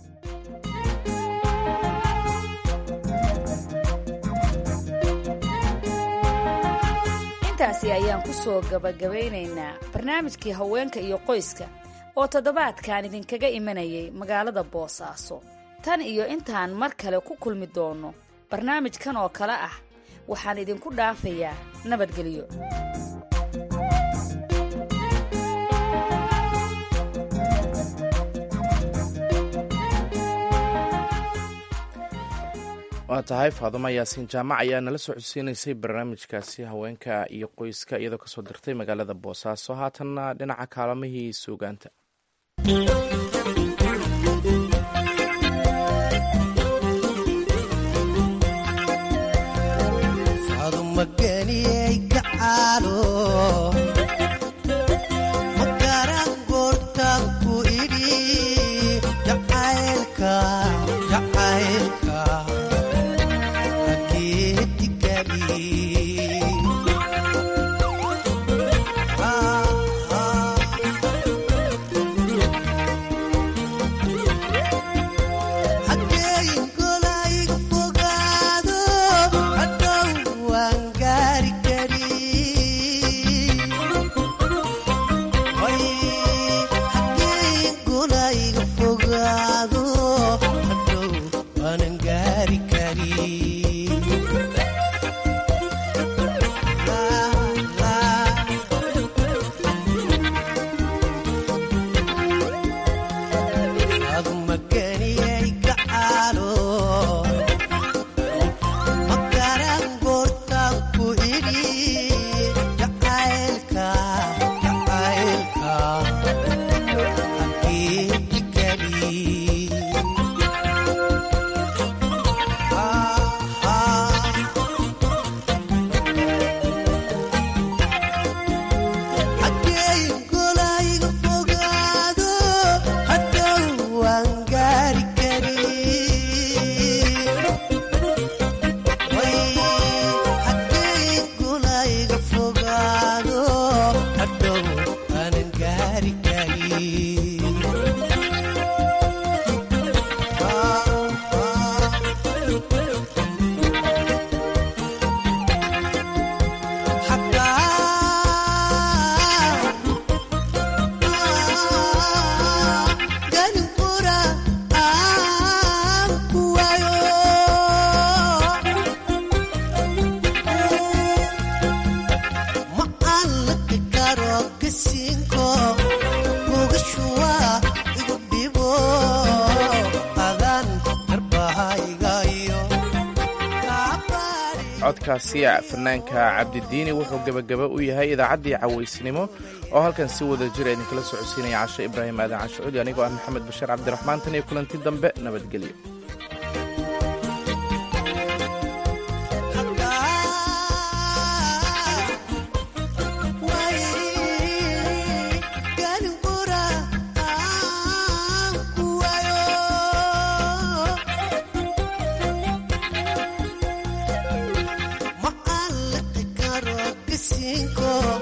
intaasi ayaan ku soo gabagabaynaynaa barnaamijkii haweenka iyo qoyska oo toddobaadkan idinkaga imanayay magaalada boosaaso tan iyo intaan mar kale ku kulmi doonno barnaamijkan oo kale ah waxaan idinku dhaafayaa nabadgelyo waa tahay faadumo yaasiin jaamac ayaa nala soo codsiinaysay barnaamijkaasi haweenka iyo qoyska iyadoo kasoo dirtay magaalada boosaaso haatanna dhinaca kaalamihii suugaanta codkaasi fanaanka cabdidiini wuxuu gebagaba u yahay idaacaddii cawaysnimo oo halkan si wada jira idinkala socodsiinaya casho ibraahim aadan cashucuudi anigoo ah maxamed bashiir cabdiraxmaan tan iyo kulanti dambe nabadgelyo cinco